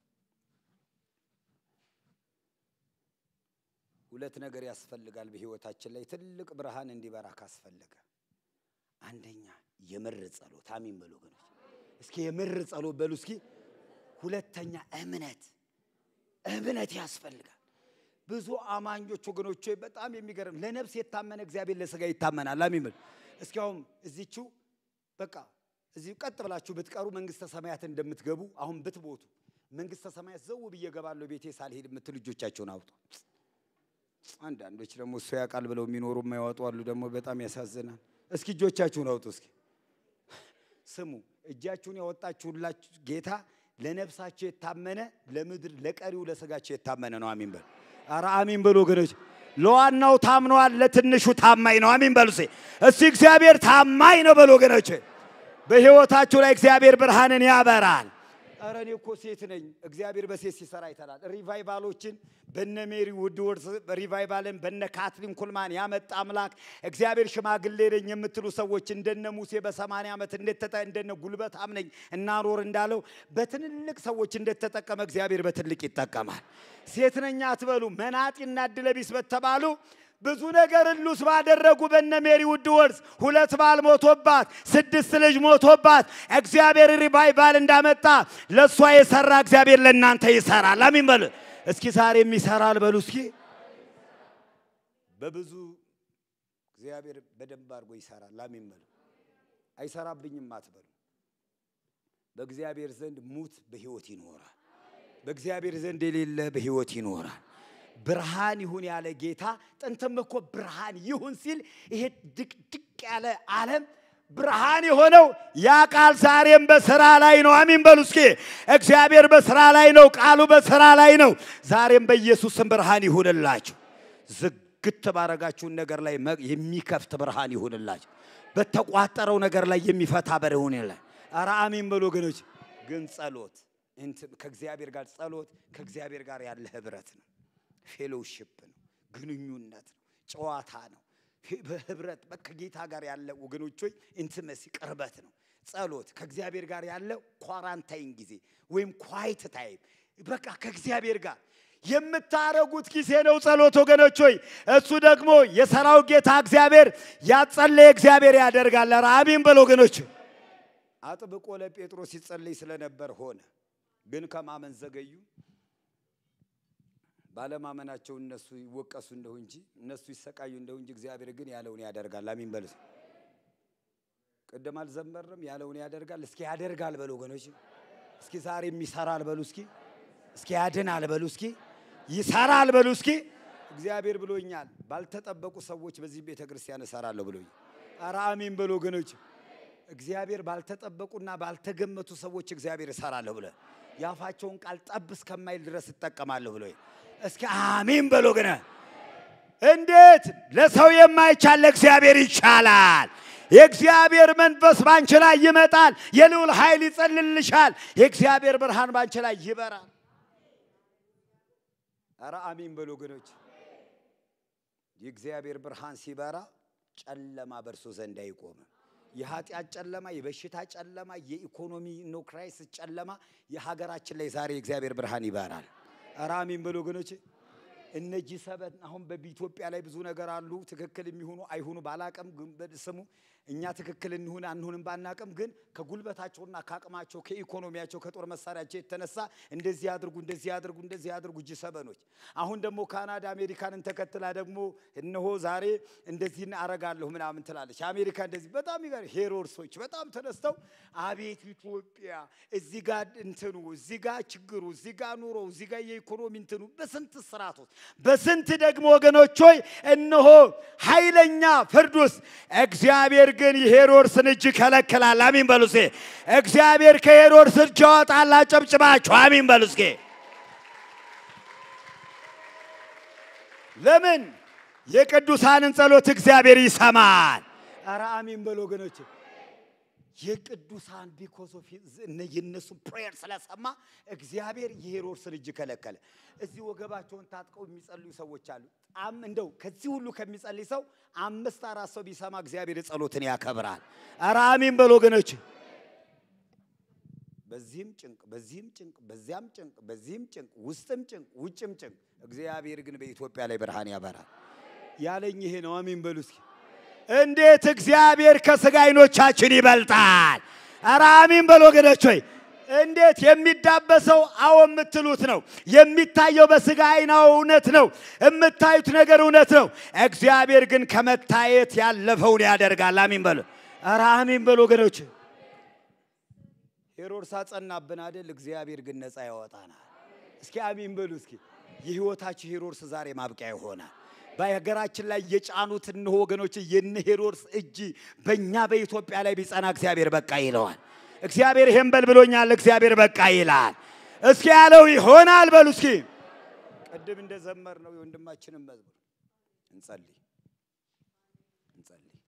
ሁለት ነገር ያስፈልጋል በሕይወታችን ላይ ትልቅ ብርሃን እንዲበራ ካስፈለገ፣ አንደኛ የምር ጸሎት። አሜን በሎ ወገኖች። እስኪ የምር ጸሎት በሉ እስኪ ሁለተኛ እምነት እምነት ያስፈልጋል። ብዙ አማኞች ወገኖች በጣም የሚገርም ለነፍስ የታመነ እግዚአብሔር ለስጋ ይታመናል። አሜን በሉ እስኪ። አሁን እዚችው በቃ እዚሁ ቀጥ ብላችሁ ብትቀሩ መንግስተ ሰማያት እንደምትገቡ አሁን ብትቦቱ መንግስተ ሰማያት ዘው ብዬ እገባለሁ ቤቴ ሳልሄድ የምትል እጆቻቸውን አውጡ። አንዳንዶች ደግሞ እሱ ያውቃል ብለው የሚኖሩ የማያወጡ አሉ። ደግሞ በጣም ያሳዝናል። እስኪ እጆቻችሁን አውጡ። እስኪ ስሙ፣ እጃችሁን ያወጣችሁላችሁ ጌታ ለነፍሳቸው የታመነ ለምድር ለቀሪው ለስጋቸው የታመነ ነው። አሚን በሉ። ኧረ አሚን በሉ ወገኖች። ለዋናው ታምነዋል፣ ለትንሹ ታማኝ ነው። አሚን በሉ። እስቲ እግዚአብሔር ታማኝ ነው በሉ ወገኖች። በህይወታችሁ ላይ እግዚአብሔር ብርሃንን ያበራል። ኧረ እኔ እኮ ሴት ነኝ። እግዚአብሔር በሴት ሲሰራ ይተላል። ሪቫይቫሎችን በነ ሜሪ ውድወርድ ሪቫይቫልን በነ ካትሊን ኩልማን ያመጣ አምላክ እግዚአብሔር ሽማግሌ ነኝ የምትሉ ሰዎች እንደነ ሙሴ በሰማንያ ዓመት እንደተጠ እንደነ ጉልበታም ነኝ እናኖር እንዳለው በትልልቅ ሰዎች እንደተጠቀመ እግዚአብሔር በትልቅ ይጠቀማል። ሴት ነኝ አትበሉ። መናጢና ዕድለቢስ በተባሉ ብዙ ነገር እሉስ ባደረጉ በነ ሜሪ ውድ ወርስ ሁለት ባል ሞቶባት ስድስት ልጅ ሞቶባት እግዚአብሔር ሪቫይቫል እንዳመጣ ለእሷ የሰራ እግዚአብሔር ለእናንተ ይሰራል። አሚን በሉ እስኪ። ዛሬም ይሰራል በሉ እስኪ። በብዙ እግዚአብሔር በደንብ አድርጎ ይሰራል። አሚን በሉ። አይሰራብኝም አትበሉ። በእግዚአብሔር ዘንድ ሙት በሕይወት ይኖራል። በእግዚአብሔር ዘንድ የሌለ በሕይወት ይኖራል። ብርሃን ይሁን ያለ ጌታ ጥንትም እኮ ብርሃን ይሁን ሲል ይሄ ድቅድቅ ያለ ዓለም ብርሃን የሆነው ያ ቃል ዛሬም በስራ ላይ ነው። አሚን በሉ እስኪ። እግዚአብሔር በስራ ላይ ነው። ቃሉ በስራ ላይ ነው። ዛሬም በኢየሱስም ብርሃን ይሁንላችሁ። ዝግት ባረጋችሁን ነገር ላይ የሚከፍት ብርሃን ይሁንላችሁ። በተቋጠረው ነገር ላይ የሚፈታ ብርሃን ይሁን። ኧረ አሚን በሉ ወገኖች። ግን ጸሎት ከእግዚአብሔር ጋር ጸሎት ከእግዚአብሔር ጋር ያለ ህብረት ነው። ፌሎውሽፕ ነው፣ ግንኙነት ነው፣ ጨዋታ ነው። በህብረት ከጌታ ጋር ያለ ወገኖች ሆይ ኢንቲመሲ ቅርበት ነው። ጸሎት ከእግዚአብሔር ጋር ያለ ኳራንታይን ጊዜ ወይም ኳይት ታይም በቃ ከእግዚአብሔር ጋር የምታረጉት ጊዜ ነው ጸሎት ወገኖች ሆይ። እሱ ደግሞ የሰራው ጌታ እግዚአብሔር ያጸለየ እግዚአብሔር ያደርጋል። ኧረ አሜን በል ወገኖች። አጥብቆ ለጴጥሮስ ሲጸለይ ስለነበር ሆነ፣ ግን ከማመን ዘገዩ። ባለማመናቸው እነሱ ይወቀሱ እንደው እንጂ እነሱ ይሰቃዩ እንደው እንጂ እግዚአብሔር ግን ያለውን ያደርጋል። አሚን በሉ። ቅድም አልዘመርም? ያለውን ያደርጋል። እስኪ ያደርጋል በሉ ወገኖች። እስኪ ዛሬም ይሰራል በሉ እስኪ። እስኪ ያድናል በሉ እስኪ። ይሰራል በሉ እስኪ። እግዚአብሔር ብሎኛል። ባልተጠበቁ ሰዎች በዚህ ቤተ ክርስቲያን እሰራለሁ ብሎኛል። ኧረ አሚን በሉ ወገኖች። እግዚአብሔር ባልተጠበቁና ባልተገመቱ ሰዎች እግዚአብሔር እሰራለሁ ብለ የአፋቸውን ቃል ጠብ እስከማይል ድረስ እጠቀማለሁ ብሎ እስኪ አሚን በሎ ግን እንዴት ለሰው የማይቻል ለእግዚአብሔር ይቻላል። የእግዚአብሔር መንፈስ ባንቺ ላይ ይመጣል። የልዑል ኃይል ይጸልልሻል። የእግዚአብሔር ብርሃን ባንቺ ላይ ይበራል። ኧረ አሚን በሎ ወገኖች። የእግዚአብሔር ብርሃን ሲበራ ጨለማ በእርሱ ዘንድ አይቆምም። የኃጢአት ጨለማ፣ የበሽታ ጨለማ፣ የኢኮኖሚ ኖ ክራይሲስ ጨለማ የሀገራችን ላይ ዛሬ የእግዚአብሔር ብርሃን ይበራል። ኧረ አሜን በሉ ወገኖች። እነዚህ ሰበት አሁን በኢትዮጵያ ላይ ብዙ ነገር አሉ። ትክክል የሚሆኑ አይሆኑ ባላቅም ግን ስሙ እኛ ትክክል እንሁን አንሁንም ባናቅም ግን ከጉልበታቸውና ከአቅማቸው ከኢኮኖሚያቸው ከጦር መሳሪያቸው የተነሳ እንደዚህ አድርጉ እንደዚህ አድርጉ እንደዚህ አድርጉ እጅ ሰበኖች። አሁን ደግሞ ካናዳ አሜሪካንን ተከትላ ደግሞ እነሆ ዛሬ እንደዚህ አረጋለሁ ምናምን ትላለች። አሜሪካ እንደዚህ በጣም ይገር ሄሮድሶች በጣም ተነስተው አቤት ኢትዮጵያ እዚህ ጋር እንትኑ እዚህ ጋር ችግሩ እዚህ ጋር ኑሮ እዚህ ጋር የኢኮኖሚ እንትኑ በስንት ስርዓት ውስጥ በስንት ደግሞ ወገኖች ሆይ እነሆ ኃይለኛ ፍርድ ውስጥ እግዚአብሔር ግን የሄሮድስን እጅ ከለክላል። አሚን በሉ እስኪ። እግዚአብሔር ከሄሮድስ እጅ ያወጣል። አጨብጭባችሁ አሚን በሉ እስኪ። ለምን የቅዱሳንን ጸሎት እግዚአብሔር ይሰማል። ኧረ አሚን በሉ ወገኖች። የቅዱሳን ቢኮዝ ኦፍ የነሱ ፕሬየር ስለሰማ እግዚአብሔር የሄሮድስን እጅ ከለከለ። እዚህ ወገባቸውን ታጥቀው የሚጸልዩ ሰዎች አሉ። ጣም እንደው ከዚህ ሁሉ ከሚጸልይ ሰው አምስት አራት ሰው ቢሰማ እግዚአብሔር ጸሎትን ያከብራል። ኧረ አሚን በሉ ወገኖች። በዚህም ጭንቅ፣ በዚህም ጭንቅ፣ በዚያም ጭንቅ፣ በዚህም ጭንቅ፣ ውስጥም ጭንቅ፣ ውጭም ጭንቅ፣ እግዚአብሔር ግን በኢትዮጵያ ላይ ብርሃን ያበራል ያለኝ ይሄ ነው። አሚን በሉ እስኪ። እንዴት እግዚአብሔር ከስጋ አይኖቻችን ይበልጣል። ኧረ አሚን በሉ ወገኖች ሆይ እንዴት የሚዳበሰው አዎ የምትሉት ነው። የሚታየው በስጋ አይን እውነት ነው። የምታዩት ነገር እውነት ነው። እግዚአብሔር ግን ከመታየት ያለፈውን ያደርጋል። አሚን በሉ። ኧረ አሚን በሉ ወገኖች። ሄሮድስ አጸናብን አይደል? እግዚአብሔር ግን ነፃ ያወጣናል። እስኪ አሚን በሉ እስኪ። የህይወታችሁ ሄሮድስ ዛሬ ማብቂያ ይሆናል። በሀገራችን ላይ የጫኑት እነሆ ወገኖች የነ ሄሮድስ እጅ በእኛ በኢትዮጵያ ላይ ቢጸና እግዚአብሔር በቃ ይለዋል። እግዚአብሔር ይሄን በል ብሎኛል። እግዚአብሔር በቃ ይላል። እስኪ ያለው ይሆናል በሉ እስኪ። ቅድም እንደዘመር ነው የወንድማችንን መዝሙር እንጸልይ እንጸልይ።